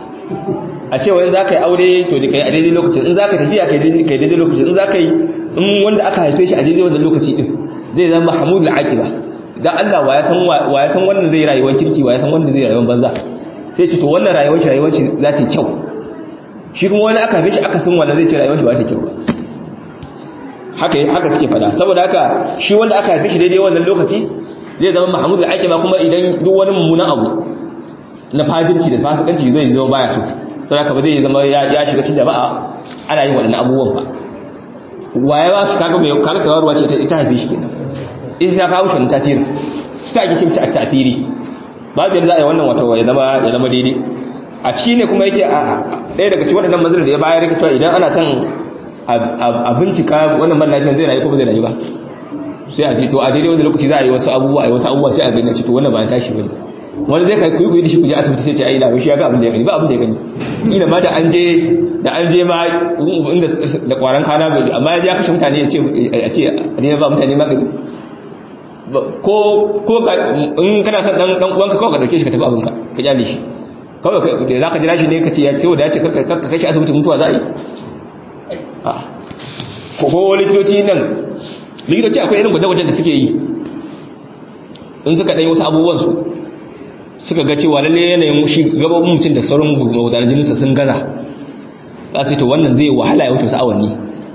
a ce wani zaka yi aure to da kai a daidai lokacin in zaka tafiya kai daidai kai daidai lokacin in zaka yi in wanda aka haife shi a daidai wannan lokaci din zai zama mahmudul aqiba dan Allah wa ya san wa ya san wanda zai rayuwar kirki wa ya san wanda zai rayuwar banza sai ce to wannan rayuwar shi rayuwar shi za ta yi kyau shi kuma wani aka haife shi aka san wanda zai ce rayuwar shi ba ta kyau haka haka suke fada saboda haka shi wanda aka haife shi daidai wannan lokaci zai zama mahmud da ake ba kuma idan duk wani mummunan abu na fajirci da fasikanci zai zama baya so sai haka ba zai zama ya shiga cikin jama'a ana yin waɗannan abubuwan ba waye ba shi kaga mai kaga tawarwa ce ita haife shi kenan isa ya kawo shi tasiri suka ake cin ta ta'thiri babu yadda za a yi wannan wato ya zama ya zama daidai a ciki ne kuma yake ɗaya daga cikin waɗannan manzilin da ya bayar yake cewa idan ana son a bincika wannan mara lafiyan zai rayu ko ba zai rayu ba sai a je to a daidai wanda lokaci za a yi wasu abubuwa a yi wasu abubuwa sai a gani a ce to wannan ba ya tashi bane wani zai kai kuyi kuyi da shi kuje asibiti sai ce ai na shi ya ga abin da ya gani ba abin da ya gani ina ma da an je da an je ma inda da kwaran kana bai amma ya je ya kashe mutane ya ce a ce a ne ba mutane magani ko ko in kana son dan dan uwanka kawai ka dauke shi ka tafi abinka ka kyale shi kawai da zaka jira shi ne ka ce ya ce wanda ya ce ka kai shi asibiti mutuwa za a yi ko ko likitoci nan likitoci akwai irin gwaje-gwajen da suke yi in suka ɗaya wasu abubuwansu suka ga cewa lalle yanayin shi gababin mutum da sauran gudanar jininsa sun gaza za su to wannan zai wahala ya wuce wasu awanni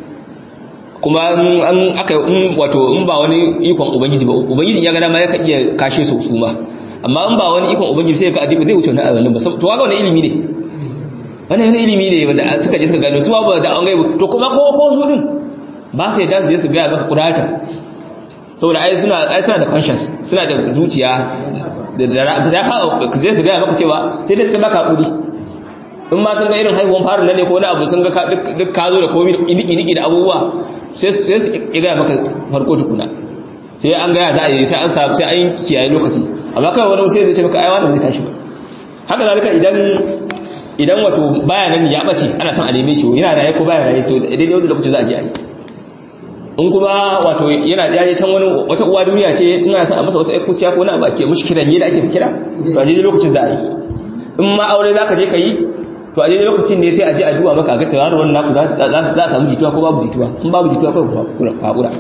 kuma an aka in wato in ba wani ikon ubangiji ba ubangiji ya gada ma ya iya kashe su su ma amma in ba wani ikon ubangiji sai ka adiba zai wuce wani awannin ba to ga wani ilimi ne wannan wani ilimi ne wanda suka je suka gano su ba da an gaibu to kuma ko ko su din ba sai da su je su ga maka kudata saboda ai suna ai suna da conscience suna da zuciya da da za ka zai su ga maka cewa sai dai su baka kudi in ma sun ga irin haihuwan farin nan ne ko wani abu sun ga duk ka zo da komai idiki idiki da abubuwa sai su sai su ga maka farko tukuna sai an ga za a yi sai an sa sai an kiyaye lokaci amma kai wani sai zai ce maka ai wannan zai tashi ba haka zalika idan idan wato baya nan ya bace ana son a neme shi yana raye ko baya raye to daidai wanda lokaci za a je a yi in kuma wato yana yaje can wani wata uwa duniya ce in ana son a masa wata ikuciya ko wani abu ake mushi kiran da ake kira to a daidai lokacin za a yi in ma aure za ka je ka yi to a daidai lokacin ne sai a je a duba maka ga tawar wannan naku za a samu jituwa ko babu jituwa in babu jituwa ko hakura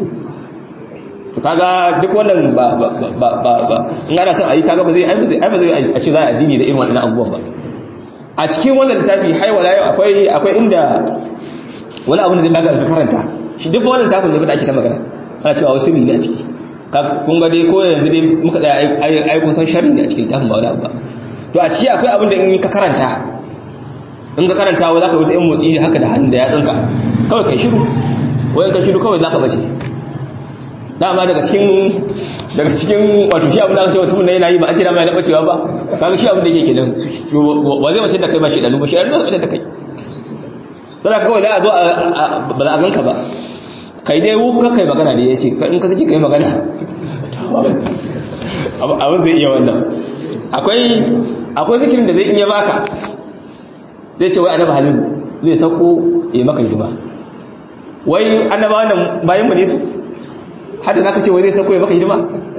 to kaga duk wannan ba ba ba ba in ana son a yi kaga ba zai ai ba zai a ce za a addini da irin wannan abubuwan ba a cikin wannan littafi haiwala yau akwai akwai inda wani abu da zai baka ka karanta shi duk wannan littafin da ake ta magana ana cewa wasu ne a ciki kun ga dai ko yanzu dai muka tsaya ai kun san sharri ne a cikin littafin ba wani abu ba to a ciki akwai abin da in ka karanta in ka karanta wa zaka wasu yan motsi haka da hannun da ya tsinka kawai kai shiru wayan ka shiru kawai zaka bace dama daga cikin daga cikin wato shi abin da aka ce mutum yana yi ba a ce dama yana bacewa ba kaga shi abin da yake kenan wa zai mace da kai ba shi dalu ba shi da da kai sai kawai da a zo ba za a ganka ba kai dai wu ka kai magana da yace in ka saki kai magana abin zai iya wannan akwai akwai zikirin da zai iya baka zai ce wai annabi halilu zai sauko ya maka hidima wai annaba wannan bayan mu ne su hada za ka ce wai zai sauko ya maka hidima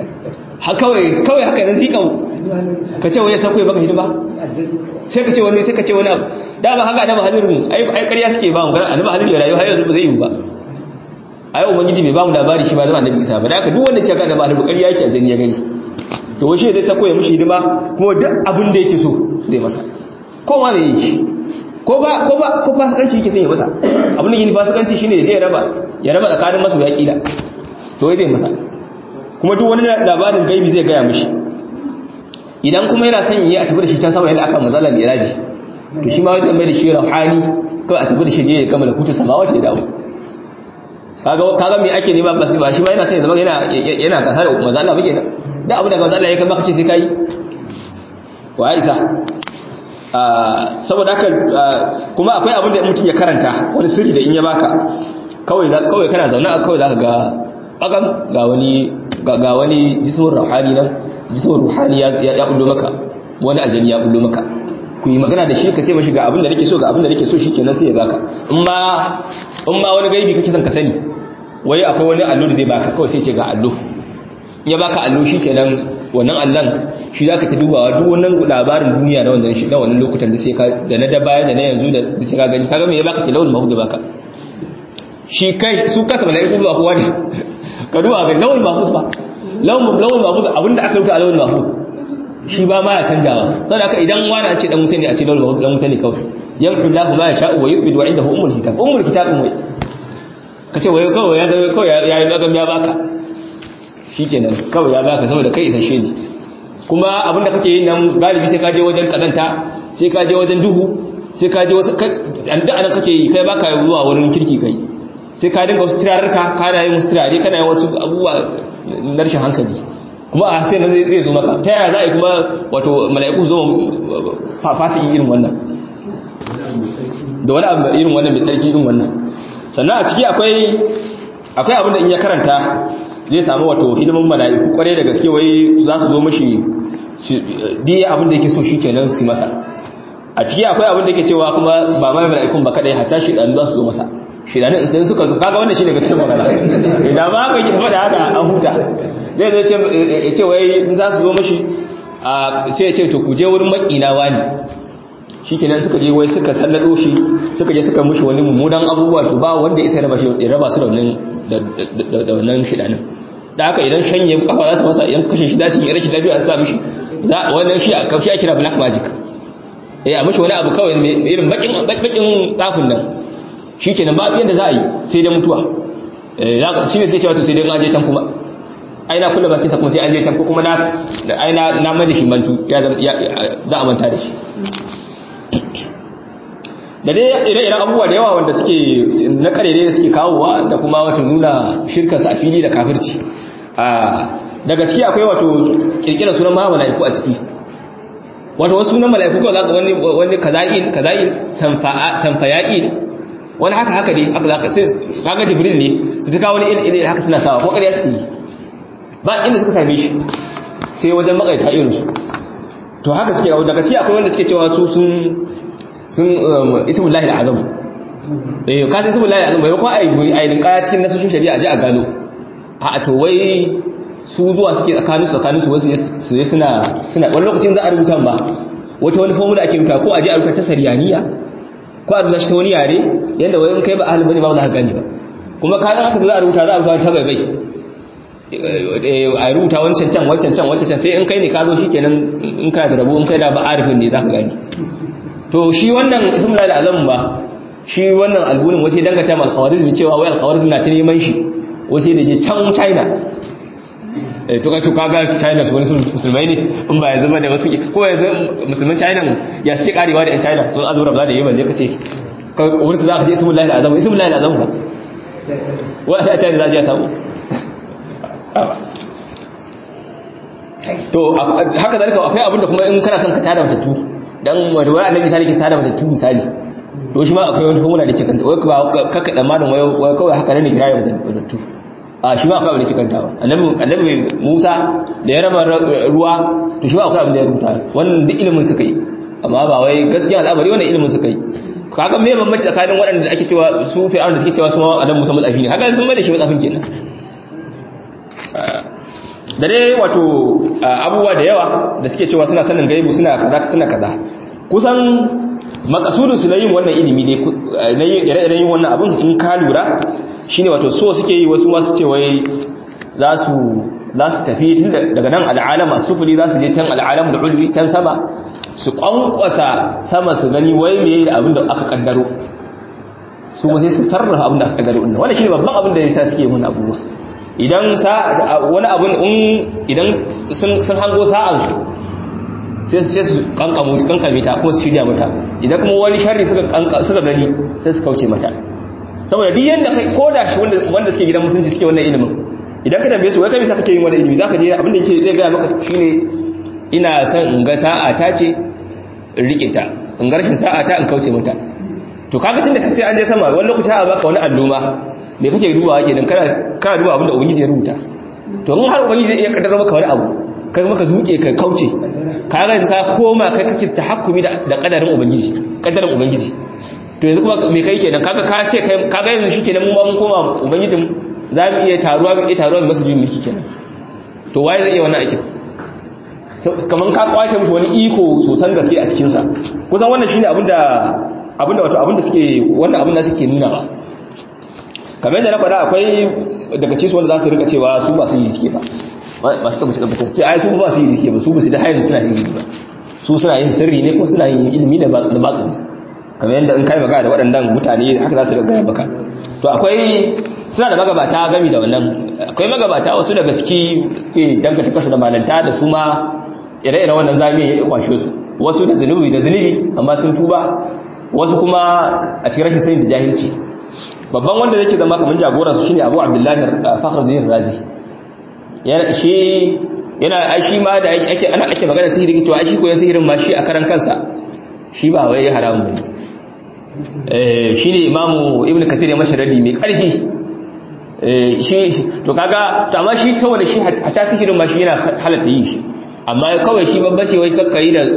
kawai haka nan zika ka ce wai ya sauko ya maka hidima sai ka ce wani sai ka ce wani abu da ba haka annabi halilu ai ai ƙarya suke ba mu ga annabi halilu ya rayu har yanzu ba zai yi ba ai ubangiji bai ba mu labari shi ba zama annabi isa ba da haka duk wanda ce ga annabi halilu ƙarya yake a jini ya gani to wai shi zai sauko ya mishi hidima kuma duk abin da yake so zai masa ko ma me yake ko ba ko ba ko fasikanci yake son ya masa abin da yake fasikanci shine ya raba ya raba tsakanin masu ya kila to zai masa kuma duk wani labarin gaibi zai gaya mishi idan kuma yana son yi a tafi da shi can sama yadda aka mazala miraji to shi ma wani mai da shi rauhani kawai a tafi da shi je ya kama da kutu sama wace dawo kaga kaga me ake nema ba ba shi ma yana son ya zama yana yana kasa da mazala ba kenan da abu da mazala ya kai maka ce sai kai wa isa saboda haka kuma akwai abin da mutum ya karanta wani sirri da in ya baka kawai kawai kana zaune a kawai zaka ga bagam ga wani ga wani jismin ruhani nan jismin ruhani ya ya kullo maka wani aljani ya kullo maka ku yi magana da shi ka ce mashi ga abin da nake so ga abin da nake so shikenan sai ya baka in ma in ma wani gaibi kake son ka sani wai akwai wani allo da zai baka kawai sai ce ga allo in ya baka allo shikenan wannan allon shi za ka ta dubawa duk wannan labarin duniya na wannan shi na wannan lokutan da sai ka da na da baya da na yanzu da sai ka gani kaga me ya baka tilawul mahud da baka shi kai su kasa malaiku ba kowa ne ka duba ga lawul mahud ba lawul lawul mahud abinda aka rubuta a lawul mahud shi ba ma ya canjawa saboda haka idan wani a ce dan mutane a ce lawul mahud dan mutane kawai yamhu Allahu ma yasha'u wa yu'bidu wa indahu ummul kitab ummul kitab wai kace wai kawai ya kawai ya yi gagam ya baka shikenan kawai ya baka saboda kai isasshe ne kuma abinda kake yin nan galibi sai ka je wajen kazanta sai ka je wajen duhu sai ka je wasu da anan kake yi kai baka zuwa wurin kirki kai sai ka dinga wasu turarka kana yin wasu turare kana yin wasu abubuwa na rashin hankali kuma a sai zai zo maka ta yaya za a yi kuma wato mala'iku zo fasiki irin wannan da wani abu irin wannan mai tsarki din wannan sannan a ciki akwai akwai abin da in ya karanta zai samu wato hidimin mala'iku kware da gaske wai za su zo mashi diya abin da yake so shi kenan su masa a ciki akwai abin da yake cewa kuma ba mai mala'ikun ba kadai hatta shi dan za su zo masa shi dan in suka zo kaga wannan shine gaskiyar magana idan ba ka yi faɗa haka an huta zai zo ce ya ce wai in za su zo mashi sai ya ce to ku je wurin makina wani shi kenan suka je wai suka sallado shi suka je suka mushi wani mummunan abubuwa to ba wanda isa raba shi ya raba su da wannan da wannan shidanin da haka idan shanye kafa za su masa idan kashe shi dashi rashin lafiya su sa mishi za wannan shi a kafi kira black magic eh a mishi wani abu kawai irin bakin bakin tsafin nan shikenan ba yanda za a yi sai da mutuwa eh shi ne sai cewa to sai dai an je can kuma ai na kula bakin sa kuma sai an je can ko kuma na ai na na mai da shi mantu ya za a manta da shi da dai ire-iren abubuwa da yawa wanda suke na karere da suke kawowa da kuma wata nuna shirkansa a fili da kafirci daga ciki akwai wato kirkira sunan ma mala'iku a ciki wato wasu sunan mala'iku kawai zaka wani wani kaza'in kaza'in sanfaya'in wani haka haka dai haka zaka sai kaga jibril ne su ta kawo wani irin haka suna sawa ko ƙarya suke yi ba inda suka same shi sai wajen makaita irin su to haka suke daga ciki akwai wanda suke cewa su sun sun ismu lahi al'azam eh ka san ismu lahi al'azam bai ko ai ai din kaya cikin nasoshin shari'a ji a gano a to wai su zuwa suke tsakanin su tsakanin su wasu su suna suna wani lokacin za a rubuta ba wata wani formula ake rubuta ko a je a rubuta ta sariyaniya ko a rubuta shi ta wani yare yanda wai in kai ba ahli bane ba za ka gane ba kuma ka haka za a rubuta za a rubuta ta bai bai a rubuta wancan can wancan can wancan can sai in kai ne ka zo shikenan in kana da rabo in kai da ba arifin ne za ka gane to shi wannan ismula da azam ba shi wannan albunin wace dangata mal khawarizmi cewa wai al-khawarizmi na ta neman shi wace da je can China eh to kaga kaga China su wani musulmai ne in ba ya zama da wasu ko yanzu musulman China ya suke karewa da yan China ko azura ba za da yi balle kace ka wurin su za ka je ismula da azam ismula da azam ba wa ta China za je samu to haka zalika akwai abin da kuma in kana son ka tada matattu dan wato wai annabi sai ke tada matattu misali to shi ma akwai wani formula da ke kanta wai ba kakka da madan wai kawai haka ne kira ya matattu a shi ma akwai abin da ke kantawa annabi annabi Musa da ya raba ruwa to shi ma akwai abin da ya rubuta wannan duk ilimin suka yi amma ba wai gaskiya al'amari wannan ilimin suka yi kaga me bambanci tsakanin waɗanda ake cewa su fi'aun da suke cewa su ma annabi Musa matsafi ne kaga sun mai da shi matsafin kenan da dai wato abubuwa da yawa da suke cewa suna sanin gaibu suna kaza suna kaza kusan makasudin su na yin wannan ilimi ne na yin ire-iren yin wannan abin in ka lura shine wato so suke yi wasu masu ce wai za su za su tafi tun daga nan al'alam as-sufli za su je can al'alam da ulwi can sama su kwankwasa sama su gani wai me da abin da aka kaddaro su ba sai su sarrafa abin da aka kaddaro din wannan shine babban abin da yasa suke yin wannan abubuwa idan wani abun idan sun hango sa'ansu sai su ce su kankame ta ko su shirya mata idan kuma wani shari suka gani sai su kauce mata saboda duk yadda kai ko da shi wanda suke gidan musulunci suke wannan ilimin idan ka tambaye su wai kai bisa kake yin wannan ilimi zaka je abin da yake zai gaya maka shine ina son in ga sa'a ta ce in rike ta in ga rashin sa'a ta in kauce mata to kaga tunda sai an je sama wani lokaci a baka wani alluma me kake dubawa kenan kana kana duba abinda ubangiji ya rubuta to in har ubangiji zai iya kaddara maka wani abu kai maka zuke ka kauce ka ga ka koma kai kake tahakkumi da da kadarin ubangiji kadarin ubangiji to yanzu kuma me kai kenan kaga ka ce kai kaga yanzu shikenan mu mun koma ubangijin za mu iya taruwa mu iya taruwa mu masa jin miki kenan to waye zai iya wannan aikin kaman ka kwace mushi wani iko sosan gaske a cikin sa kusan wannan shine abinda abinda wato abinda suke wannan abin da suke nuna ba kamar yadda na faɗa akwai daga cikin wanda za su rika cewa su ba su yi suke ba ba su tabbaci tabbatar ce ai su ba su yi suke ba su ba su da hayan suna yin ba su suna yin sirri ne ko suna yin ilimi da baƙin kamar yadda in kai magana da waɗannan mutane haka za su gaya maka to akwai suna da magabata gami da wannan akwai magabata wasu daga ciki suke dangata kasu da malanta da su ma ire-ire wannan zami ya kwashe su wasu da zunubi da zunubi amma sun tuba wasu kuma a cikin rashin sani da jahilci babban wanda yake zama kamar jagoransu shine Abu Abdullahi Fakhruddin Razi yana shi yana ai shi ma da ake ana ake magana sihiri cewa ai shi koyon sihirin ma shi a karan kansa shi ba wai haramun bane eh shine imamu ibnu kathir ya masa radi mai karfi eh shi to kaga to amma shi saboda shi hatta sihirin ma shi yana halatta yin shi amma kawai shi babbace wai kakkai da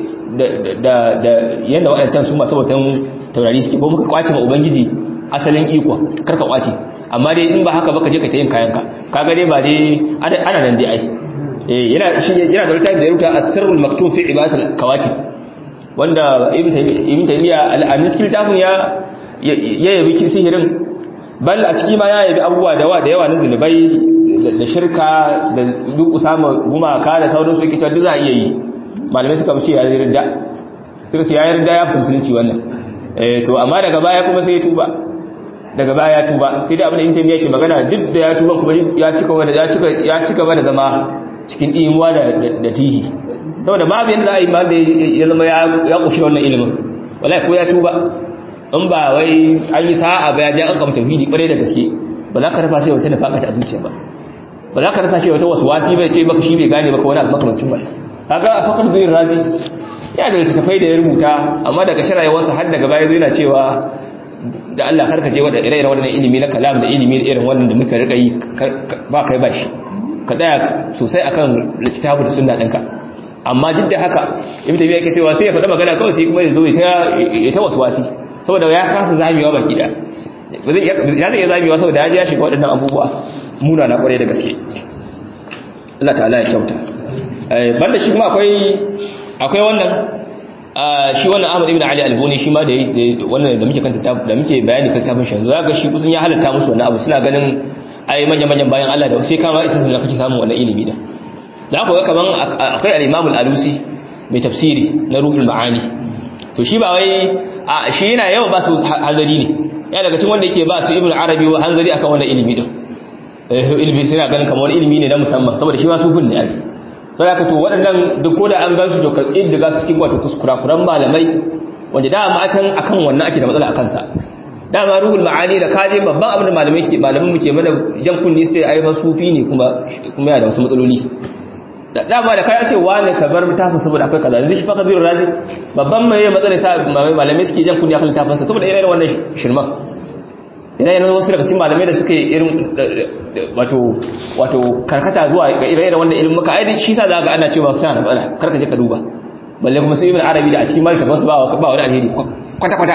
da da yanda waɗancan su masu bautan taurari suke ko muka kwace ma ubangiji asalin iko karka kwace amma dai in ba haka ba ka je ka ta yin kayanka kaga dai ba dai ana nan dai ai eh yana shi yana da littafi da ya rubuta as-sirrul maktum fi ibadatul kawakib wanda ibn taymiya al-amin cikin littafin ya ya yabi sihirin bal a ciki ma ya yabi abubuwa da yawa da yawa na zulubai da shirka da duk usama gumaka da sauransu yake cewa duk za a iya yi malamai suka ce ya yarda suka ce ya yarda ya fi musulunci wannan eh to amma daga baya kuma sai ya tuba daga baya ya tuba sai dai abin da intanet yake magana duk da ya tuba kuma ya cika wanda ya cika ya cika ba da zama cikin imuwa da da tihi saboda babu yanda za a yi ma da ya zama ya ya kushi wannan ilimin wallahi ko ya tuba in ba wai an yi sa'a ba ya je an kama tauhidi kwarai da gaske ba za ka rafa sai wata nafaka ta zuciya ba ba za ka rasa shi wata waswasi bai ce maka shi bai gane maka wani abu makamancin wannan kaga a fakar zuwa razi ya da littattafai da ya rubuta amma daga sharayewarsa har daga baya zo yana cewa da Allah karka je wadda ire-iren waɗannan ilimi na kalam da ilimi irin wannan da muka rika yi ba kai ba shi ka tsaya sosai akan littafi da sunna ɗinka amma duk da haka ibn tabiya yake cewa sai ya faɗa magana kawai sai kuma ya zo ya ta waswasi saboda ya kasa zamewa baki da ya zai iya zamewa saboda ya ji ya shiga waɗannan abubuwa muna na ƙwarai da gaske Allah ta'ala ya kyauta banda shi kuma akwai akwai wannan shi wannan Ahmad ibn Ali al-Buni shi ma da wannan da muke kanta da muke bayani kan tafin shanzu zaka shi kusan ya halatta musu wannan abu suna ganin ai manyan manyan bayan Allah da sai kama isa sun kake samu wannan ilimi da da ku ga kaman akwai al-Imam al-Alusi mai tafsiri na Ruhul Ma'ani to shi ba wai a shi yana yawan ba su hanzari ne ya daga cikin wanda yake ba su Ibn Arabi wa hanzari akan wannan ilimi din ilimi suna ganin kamar ilimi ne na musamman saboda shi ma su gun ne ake to ya kato waɗannan duk ko da an gan su to karɓi daga su cikin wato kuskurakuran malamai wanda dama can akan wannan ake da matsala a kansa dama ruhul ma'ani da kaje babban abin da malamai ke malamin muke mana jan kunni su ai fa sufi ne kuma kuma yana da wasu matsaloli da dama da kai ce wani ka bar mutafin saboda akwai kaza yanzu shi fa kabiru razi babban mai matsala sa malamai suke jan kunni akan littafin sa saboda irin wannan shirman ina yana wasu daga cikin malamai da suka yi irin wato wato karkata zuwa ga ire-iren wannan ilimin muka ai shi sa za ga ana cewa suna da matsala karka je ka duba balle kuma su ibn arabi da a cikin malika wasu ba ba wani alheri kwata kwata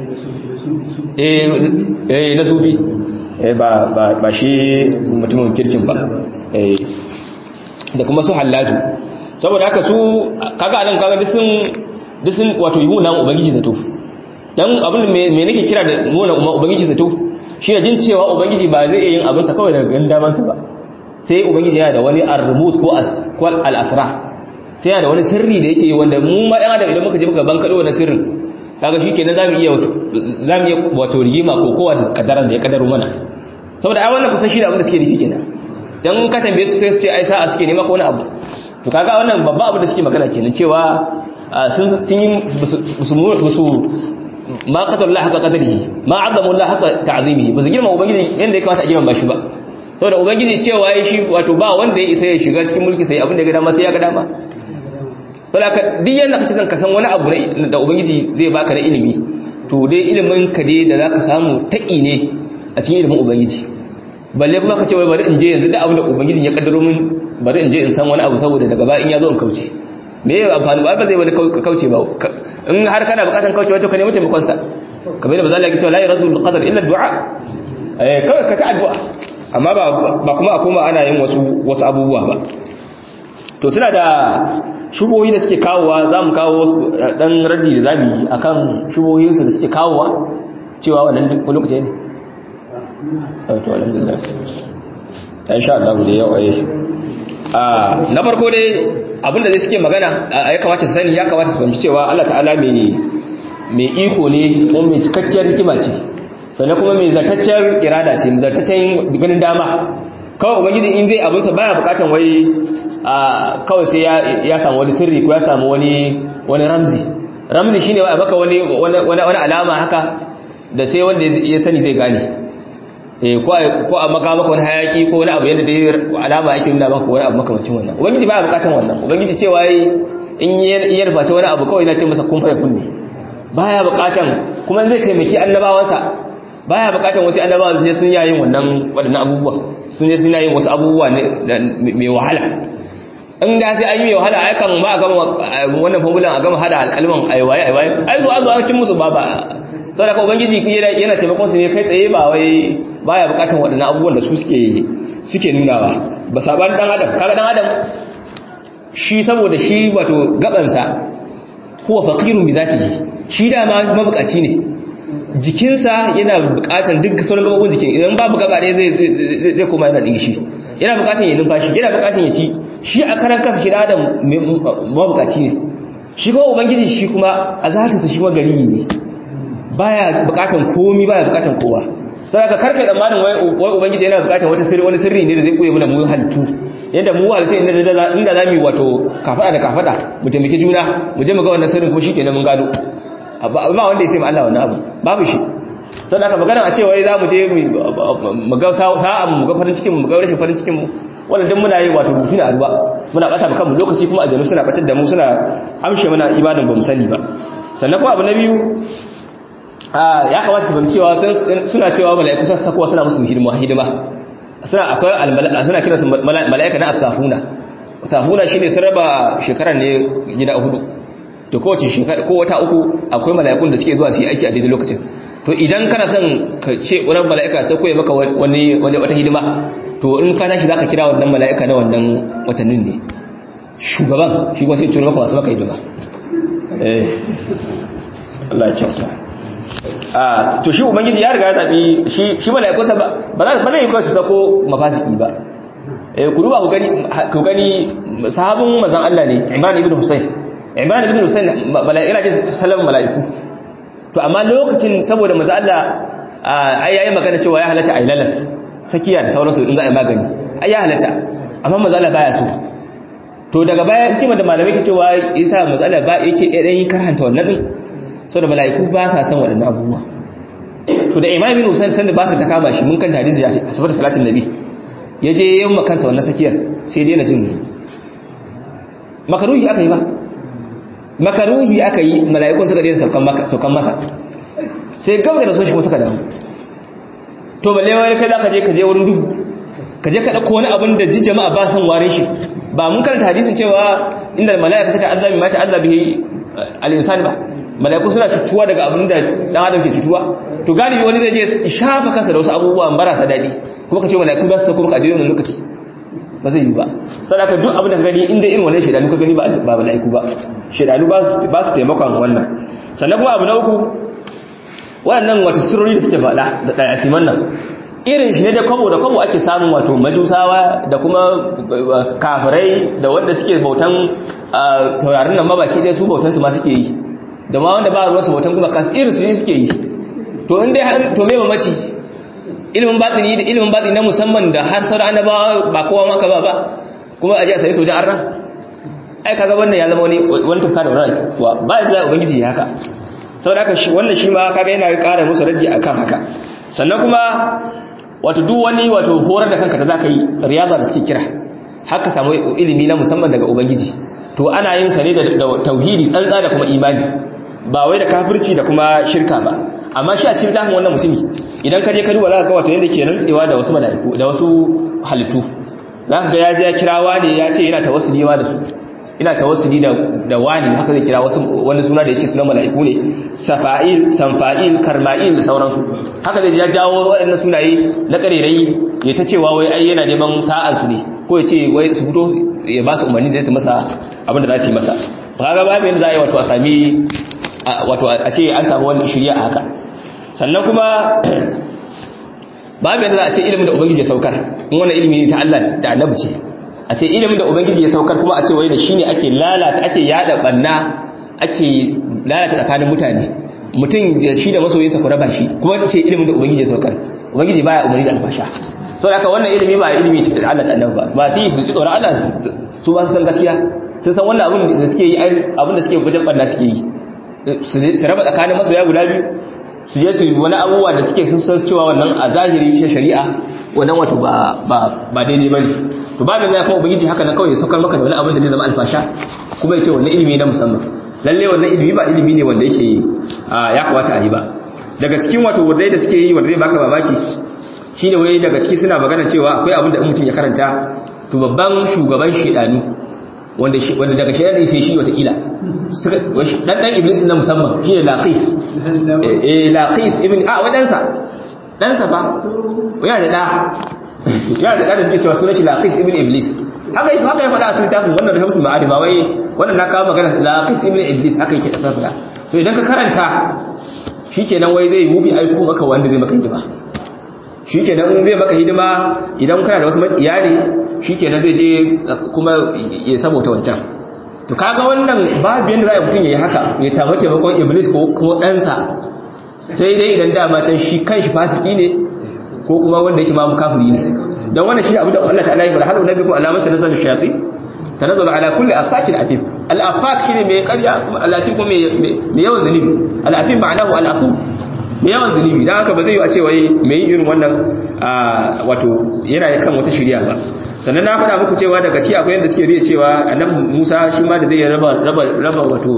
eh eh na zubi eh ba ba ba shi mutumin kirkin ba eh da kuma su hallaju saboda haka su kaga anan kaga duk sun duk sun wato yi munan ubangiji zato dan abin da me nake kira da nuna ubangiji zato shi da jin cewa ubangiji ba zai iya yin abinsa kawai daga ganin damansa ba sai ubangiji yana da wani armus ko al'asra sai yana da wani sirri da yake yi wanda mu ma ɗan adam idan muka je muka ban kaɗo wani sirrin kaga shi kenan zamu iya zamu iya wato rigima ko kowa da kaddaran da ya kaddaro mana saboda ai wannan kusan shi da abin da suke nufi kenan dan ka tambaye su sai su ce ai sa'a suke nema ko wani abu to kaga wannan babba abu da suke magana kenan cewa sun sun yi musu ma qadar Allah haka qadarihi ma azzamu Allah haka ta'zimihi ba su girma ubangiji yanda ya kamata a girma shi ba saboda ubangiji cewa yayi shi wato ba wanda ya isa ya shiga cikin mulki sai abin da ya ga dama sai ya ga dama saboda ka duk yanda kace san ka san wani abu da ubangiji zai baka na ilimi to dai ilimin ka dai da zaka samu taki ne a cikin ilimin ubangiji balle kuma ka ce wai bari in je yanzu da abin da ubangiji ya kaddaro min bari in je in san wani abu saboda daga baya in ya zo in kauce me ya amfani ba zai wani kauce ba in har kana bukatan kauce wato ka nemi taimakon sa kamar da bazalla yake cewa la yaradu bil qadar illa du'a eh kawai ka ta addu'a amma ba ba kuma a koma ana yin wasu wasu abubuwa ba to suna da shubohi da suke kawowa zamu kawo dan raddi da zabi akan shubohin su da suke kawowa cewa wannan lokaci ne to alhamdulillah insha Allah da yau ayi na farko dai abinda zai suke magana ya kamata su sani ya kamata su fahimci cewa Allah ta'ala mai iko ne kuma mai cikakkiyar hikima ce sannan kuma mai zartacciyar irada ce mai zartaccen ganin dama kawai ubangiji in zai abinsa baya bukatan wai kawai sai ya samu wani sirri ko ya samu wani wani ramzi ramzi shine wa baka wani wani alama haka da sai wanda ya sani zai gane ko a maka maka wani hayaki ko wani abu yadda dai alama ake nuna maka wani abu makamacin wannan ubangiji baya bukatan wannan ubangiji cewa yi in ya rufaci wani abu kawai na ce masa kun fa yakun ne baya bukatan kuma zai taimaki annabawansa baya bukatan wasu annabawan sai sun yayin wannan wadannan abubuwa sun je sun yayin wasu abubuwa mai wahala in da sai an yi mai wahala ai kan ma a gama wannan formulan a gama hada alƙalman aiwaye aiwaye ai su an zo an cin musu ba ba saboda ka ubangiji yana taimakon su ne kai tsaye ba wai baya bukatan waɗannan abubuwan da su suke suke nunawa ba saban dan adam kaga dan adam shi saboda shi wato gabansa huwa faqirun bi zatihi shi da ma mabukaci ne jikinsa yana bukatan duk sauran gabobin jikin idan babu gaba ɗaya zai zai koma yana dingishi yana bukatan ya numfashi yana bukatan ya ci shi a karan kansa shi da adam mabukaci ne shi kuma ubangiji shi kuma a zatinsa shi magari ne baya bukatan komi baya bukatan kowa sai ka karfe tsammanin wai ubangiji yana bukatan wata sirri wani sirri ne da zai koye mana mu halittu yadda mu halittu inda inda za mu wato kafada da kafada mu taimaki juna mu je mu ga wannan sirrin ko shikenan mun gado ba wanda ya sai Allah wannan abu babu shi sai aka magana a ce wai za mu je mu ga sa'an mu ga farin cikin mu ga rashin farin cikin mu wannan duk muna yi wato rubutu ne a ruwa muna bata kanmu lokaci kuma aljanu suna batar da mu suna amshe mana ibadan ba mu sani ba sannan kuma abu na biyu ya kamata su fahimcewa suna cewa mala'iku sun sakowa suna musu hidima hidima suna akwai suna kiransu mala'ika na atafuna atafuna shine sun raba shekarar ne gida hudu to kowace shekara ko wata uku akwai mala'ikun da suke zuwa su yi aiki a daidai lokacin to idan kana son ka ce wani mala'ika sai koyi maka wani wata hidima to in ka tashi zaka kira wannan mala'ika na wannan watannin ne shugaban shi kuma sai tura maka masu maka hidima eh Allah ya kyauta to shi ubangiji ya riga ya zabi shi shi malaikunsa ba ba zai yi su sako mafasiki ba eh ku duba ku gani ku gani sahabin manzon Allah ne Imran ibn Husayn Imran ibn Husayn malaika ce sallama malaiku to amma lokacin saboda manzon Allah ai yayi magana cewa ya halatta ailalas sakiya da sauransu in za a yi magani ai ya halatta amma manzon Allah baya so to daga baya hikima da malamai ke cewa yasa manzon Allah ba yake dan karanta wannan din sau da mala'iku ba sa son waɗannan abubuwa to da imamin husain sanda ba su ta kama shi mun kan hadisi a sabar salatin nabi ya je yin makansa wannan sakiyar sai daina jin makaruhi aka yi ba makaruhi aka yi mala'ikun suka daina saukan masa sai gaba da rasu shi suka damu to balle wani kai za ka je ka je wurin duhu ka je ka ɗauko wani abin da ji jama'a ba san warin shi ba mun karanta hadisin cewa inda mala'ika ta ta'azzabi ma ta'azzabi al-insani ba mala'iku suna cutuwa daga abin da dan adam ke cutuwa to galibi wani zai je shafa kansa da wasu abubuwa marasa daɗi kuma ka ce mala'iku za su sako maka a daidai lokaci ba zai yi ba sadaka duk abin da ka gani inda irin wannan shaidanu ka gani ba ba mala'iku ba shaidanu ba su taimakon wannan sannan kuma abu na uku waɗannan wato sirrori da suke faɗa da ɗayasiman nan irin shi ne da kwabo da kwabo ake samun wato majusawa da kuma kafirai da wanda suke bautan taurarin nan mabaki ɗaya su bautansu ma suke yi da ma wanda ba ruwa su bautan kuma kasu irin su ne suke yi to in dai to me mamaci ilimin batini da ilimin batini na musamman da har sauran annabawa ba kowa maka ba ba kuma aje a sai sojan arna ai kaga wannan ya zama wani wani tufka da wani kuwa ba ya zai ubangiji ya haka saboda haka shi wannan shi ma kaga yana ƙara musu raji akan haka sannan kuma wato duk wani wato horar da kanka da zaka yi riyaza da suke kira haka samu ilimi na musamman daga ubangiji to ana yin sa ne da tauhidi tsantsa da kuma imani ba wai da kafirci da kuma shirka ba amma shi a cikin dafin wannan mutumi idan ka je ka duba za ka ga wato yadda ke rantsewa da wasu mala'iku da wasu halittu za ka ga ya je ya kira wani ya ce yana tawassuli da su ina tawassuli da da wani haka zai kira wasu wani suna da yace sunan mala'iku ne safa'il sanfa'il karma'il da sauransu haka zai ya jawo waɗannan sunaye na karerai ya ta cewa wai ai yana neman sa'ar su ne ko ya ce wai su fito ya ba su umarni zai su masa abin da za su yi masa kaga babu yadda za a yi wato a sami wato a ce an samu wani shirya a haka sannan kuma babu yadda za a ce ilimin da ubangiji ya saukar in wannan ilimi ne ta Allah da annabi ce a ce ilimin da ubangiji ya saukar kuma a ce wai da shine ake lalata ake yada banna ake lalata tsakanin mutane mutum da shi da masoyinsa ku raba shi kuma ce ilimin da ubangiji ya saukar ubangiji baya umarni da alfasha sau da wannan ilimi ba ilimi ce da Allah da annabi ba ba ta yi su tsoron Allah su ba su san gaskiya sun san wannan abin da suke yi abin da suke wajen banna suke yi su raba tsakanin masoya guda biyu su je su wani abubuwa da suke sun san cewa wannan a zahiri shi shari'a wannan wato ba ba daidai bane to ba da zai kuma ubangiji haka na kawai ya saukar maka da wani abin da zai zama alfasha kuma ya ce wannan ilimi na musamman lalle wannan ilimi ba ilimi ne wanda yake ya kamata a yi ba daga cikin wato wadai da suke yi wanda zai baka mamaki shine wai daga ciki suna magana cewa akwai abin da mutum ya karanta to babban shugaban shedani wanda wanda daga shedani sai shi wata kila dan dan iblis na musamman shine laqis eh laqis ibn a wadansa dan sa fa yana da da yana da da suke cewa sunan shi laqis ibn iblis haka yi haka ya faɗa a sun tafin wannan da hamsin ma'adi ba wai wannan na kawo magana laqis ibn iblis haka yake da faɗa to idan ka karanta shikenan wai zai wufi aiko maka wanda zai maka hidima shikenan zai maka hidima idan kana da wasu makiya ne shikenan zai je kuma ya sabota wancan to kaga wannan babu yanda za a mutum ya yi haka ya tafi taimakon iblis ko kuma ɗansa sai dai idan dama can shi kanshi fasiki ne ko kuma wanda yake ma kafiri ne dan wannan shi abu da Allah ta'ala ya fara halu nabikum alamatan nazal shayatin tanazzalu ala kulli afakin atim al afak shine mai ƙarya kuma al atim kuma mai yawan zunubi al atim ma'anahu al afu mai yawan zunubi dan haka ba zai yi a ce wai mai irin wannan wato yana kan wata shirya ba sannan na faɗa muku cewa daga ci akwai yadda suke riya cewa annabi Musa shi ma da zai raba raba raba wato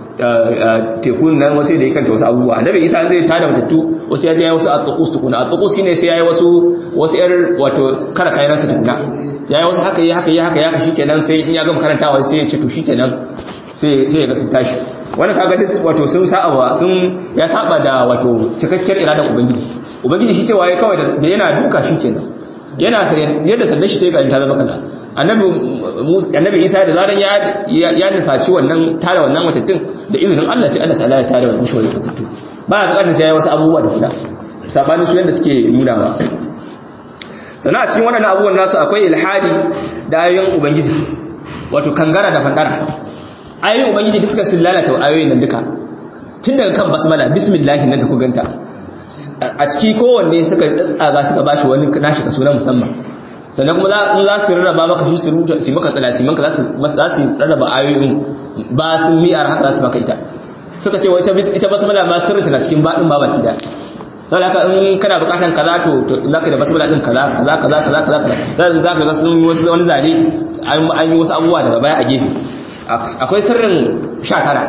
tekun nan wasu da ya kanta wasu abubuwa annabi isa zai tada matattu wasu ya je ya wasu at-tuqus tukuna at-tuqus shine sai yayi wasu wasu yar wato kara kayan sa tukuna yayi wasu haka yi haka yi haka yi haka shikenan sai in ya gama karantawa sai ya ce to shikenan sai sai ya ga sun tashi wannan kaga dis wato sun saba sun ya saba da wato cikakkiyar iradan ubangiji ubangiji shi cewa yayi kawai da yana duka shikenan yana yadda sandan shi sai ga ta zama kaza annabi annabi Isa da zaran ya ya nufaci wannan tare wannan matattun da izinin Allah sai Allah ta'ala ya tare wannan shi wannan matattu ba ya bukatar sai ya wasu abubuwa da kuda sabanin su yanda suke nuna ba sannan a cikin wannan abubuwan nasu akwai ilhadi da ayoyin ubangiji wato kangara da fandara ayoyin ubangiji duk suka sun lalata ayoyin nan duka tun daga kan basmala bismillah nan da ku ganta a ciki kowanne suka tsaga suka bashi wani nashi kaso na musamman sannan kuma za su rarraba maka shi su rubuta su maka tsalasiman ka za su rarraba ayoyin ba sun miyar haka za su maka ita suka ce ita basmala ma sirrinta na cikin baɗin ba baki da don haka in kana bukatan kaza to za ka da basmala ɗin kaza kaza kaza kaza kaza kaza za ka ga sun wasu wani zane an yi wasu abubuwa daga baya a gefe akwai sirrin sha tara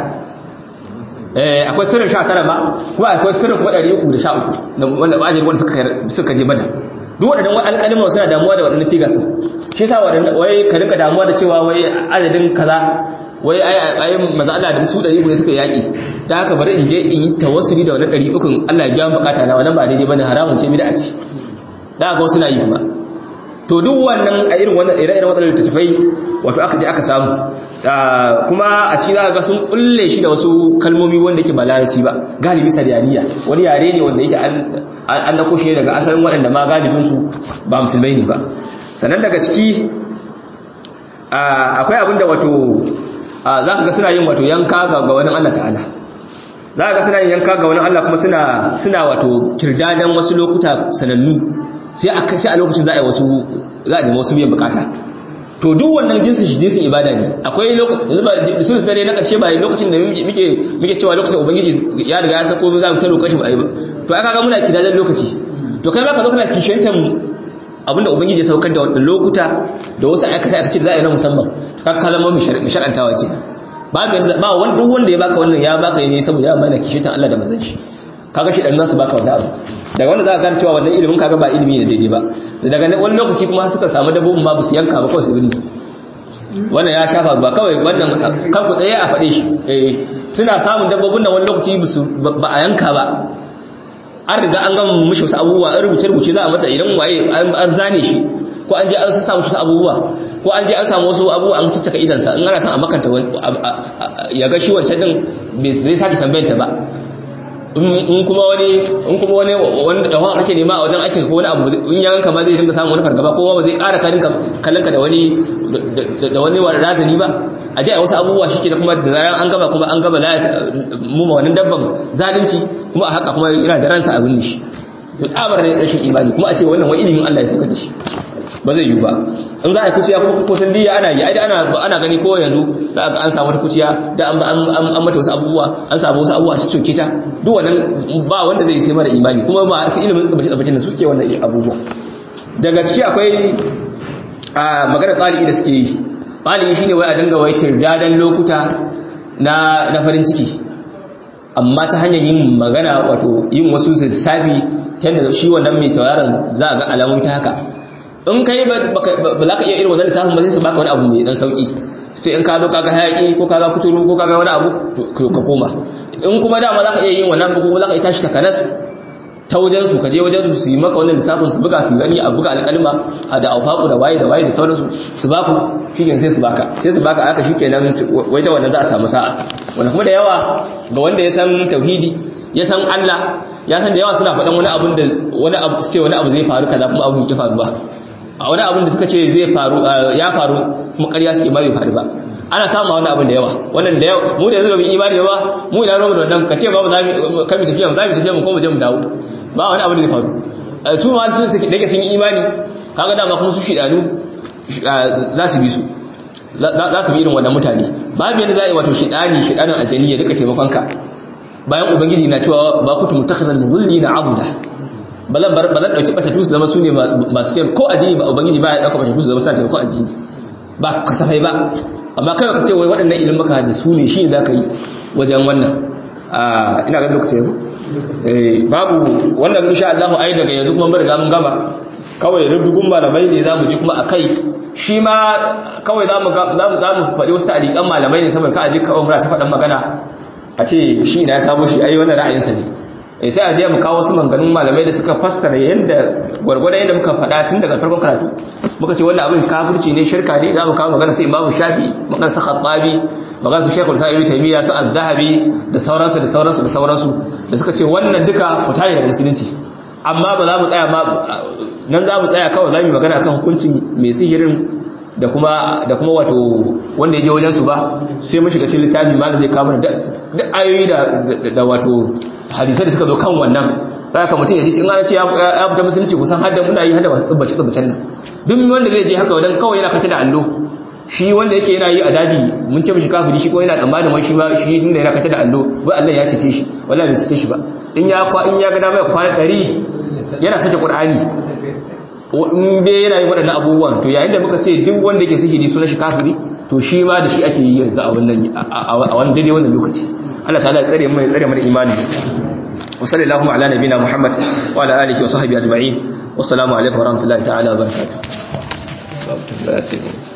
akwai sirrin sha tara ma kuma akwai sirrin kuma ɗari uku da sha uku wanda ba ajiyar wanda suka je bada duk waɗannan alƙalima suna damuwa da waɗannan figures shi sa wai ka rinka damuwa da cewa wai adadin kaza wai ai maza Allah da su ɗari uku ne suka yaƙi ta haka bari in je in yi tawassuli da wannan ɗari ukun Allah ya biya bukata na wannan ba daidai bane haramun ce bid'a ce da ga wasu na yi kuma to duk wannan a irin wannan ire-iren waɗannan littattafai wato aka je aka samu kuma a cikin za ga sun kulle shi da wasu kalmomi wanda yake ba larabci ba galibi sariyaniya wani yare ne wanda yake an dako shi daga asalin waɗanda ma galibinsu ba musulmai ne ba sannan daga ciki akwai abin da wato za ka ga suna yin wato yanka ga wani Allah ta'ala za ka ga suna yin yanka ga wani Allah kuma suna wato kirdadan wasu lokuta sanannu sai a lokacin za a yi wasu za a nemi wasu biyan bukata to duk wannan jinsin shi jinsin ibada ne akwai lokacin da sun dare na karshe ba lokacin da muke muke cewa lokacin ubangiji ya riga ya sako za mu ta roƙa shi ba to aka ga muna kidajen lokaci to kai ma ka zo kana kishantan abinda ubangiji ya saukar da wannan lokuta da wasu aikata aikace da za a yi na musamman ka kalama mu shar'antawa kenan babu yanzu ba wani duk wanda ya baka wannan ya baka ne saboda ya mana kishantan Allah da manzon shi kaga shi dan nasu baka wanda abu daga wanda za ka gane cewa wannan ilimin kaga ba ilimi ne daidai ba daga wani lokaci kuma suka samu dabbobin ma ba su yanka ba kawai su binne wannan ya shafa ba kawai wannan kan ku tsaye a faɗe shi eh suna samun dabbobin da wani lokaci ba a yanka ba an riga an gama mishi wasu abubuwa an rubuce rubuce za a masa idan waye an zane shi ko an je an sassa wasu abubuwa ko an je an samu wasu abubuwa an caccaka idansa in ana son a makanta ya ga shi wancan din bai sake tambayanta ba in kuma wani in kuma wani wanda da wani ake nema a wajen aikin ko wani abu in ya ganka ma zai dinga samun wani fargaba ko ba zai ƙara ka dinka kallonka da wani da wani razani ba a je a wasu abubuwa shi da kuma da zaran an gaba kuma an gaba la mu ma wannan dabban zalunci kuma a haka kuma yana da ransa abin shi to tsabar ne rashin imani kuma a ce wannan wani ilimin Allah ya saka da shi ba zai yi ba in za a yi kuciya kuma ko san diya ana yi ai ana ana gani ko yanzu za ga an samu wata kuciya da an an mata wasu abubuwa an samu wasu abubuwa su coke ta duk wannan ba wanda zai sai mara imani kuma ba su ilimin tsabaci tsabacin da suke wannan abubuwa daga ciki akwai a magana tsali'i da suke yi tsali'i shine wai a dinga wai tirdadan lokuta na na farin ciki amma ta hanyar yin magana wato yin wasu lissafi ta yadda shi wannan mai tauraron za a ga alamun ta haka in kai ba za ka iya irin wannan littafin ba sai su baka wani abu mai dan sauki sai in ka zo kaga hayaki ko kaga kuturu ko kaga wani abu ka koma in kuma dama za ka iya yin wannan ko za ka iya tashi takanas ta wajen su ka je wajen su su yi maka wannan lissafin su buga su gani a buga alƙalma a da aufaku da waye da waye da sauransu su ba ku shikenan sai su baka sai su baka aka shikenan wai da wannan za a samu sa'a wanda kuma da yawa ga wanda ya san tauhidi ya san Allah ya san da yawa suna faɗan wani abun da wani abu su ce wani abu zai faru kaza kuma abu ya faru ba a wani abun da suka ce zai faru ya faru kuma ƙarya suke ba bai faru ba ana samun wani abin da yawa wannan da yawa mu da yanzu ba mu imani ba mu ina romu da wannan ka ce ba za mu kan mu tafiya mu za mu tafiya mu ko mu je mu dawo ba wani abin da zai faru su ma su suke dake sun yi imani kaga dama kuma su shidanu za su bi su za su bi irin wannan mutane babu yadda za a yi wato shidani shidanin aljani ya duka taimakon ka bayan ubangiji na cewa ba kutu mutakhazal mulli na abuda ba zan bar ba zan dauki batatu su zama su ne masu kyan ko addini ba ubangiji ba ya dauka batatu su zama suna taimakon addini ba kasafai ba amma kai ka ce wai waɗannan ilimin maka da su ne shi za ka yi wajen wannan ina ga lokacin yanzu babu wannan insha Allah ai daga yanzu kuma mun riga mun gama kawai rubugun malamai ne zamu je kuma akai shi ma kawai zamu zamu zamu faɗi wasu ta'alikan malamai ne saboda ka aje kawai mura ta faɗan magana a ce shi ina ya sabo shi ai wannan ra'ayinsa ne eh sai a je mu kawo wasu maganganun malamai da suka fassara yanda gwargwadon yanda muka faɗa tun daga farkon karatu muka ce wannan abin kafirci ne shirka ne za mu kawo magana sai imamu shafi magana sa khattabi magana su shekul sa ibnu taymiya su az-zahabi da sauransu da sauransu da sauransu da suka ce wannan duka fita ne daga musulunci amma ba za mu tsaya ma nan za mu tsaya kawai za mu yi magana kan hukuncin mai sihirin da kuma da kuma wato wanda ya je wajen su ba sai mun shiga cikin littafi malam zai kawo da duk ayoyi da da wato hadisai da suka zo kan wannan zaka mutum ya ji in ana ce ya fita musulunci kusan hadda muna yi hadda masu tsubbace tsubbacen nan duk wanda zai je haka wadan kawai yana kata da allo shi wanda yake yana yi a daji mun ce mishi kafiri shi ko yana tsammanin wai shi ba shi inda yana kata da allo wai Allah ya cece shi wallahi bai cece shi ba in ya kwa in ya ga dama ya kwana 100 yana sake Qur'ani in bai yana yin waɗannan abubuwan to yayin da muka ce duk wanda yake sihiri sunan shi kafiri to shi ma da shi ake yi yanzu a wannan a wannan daidai wannan lokaci Allah ta'ala ya tsare mu ya tsare mu da imani wa sallallahu ala nabina Muhammad wa ala alihi wa sahbihi ajma'in wassalamu alaikum wa rahmatullahi ta'ala wa barakatuh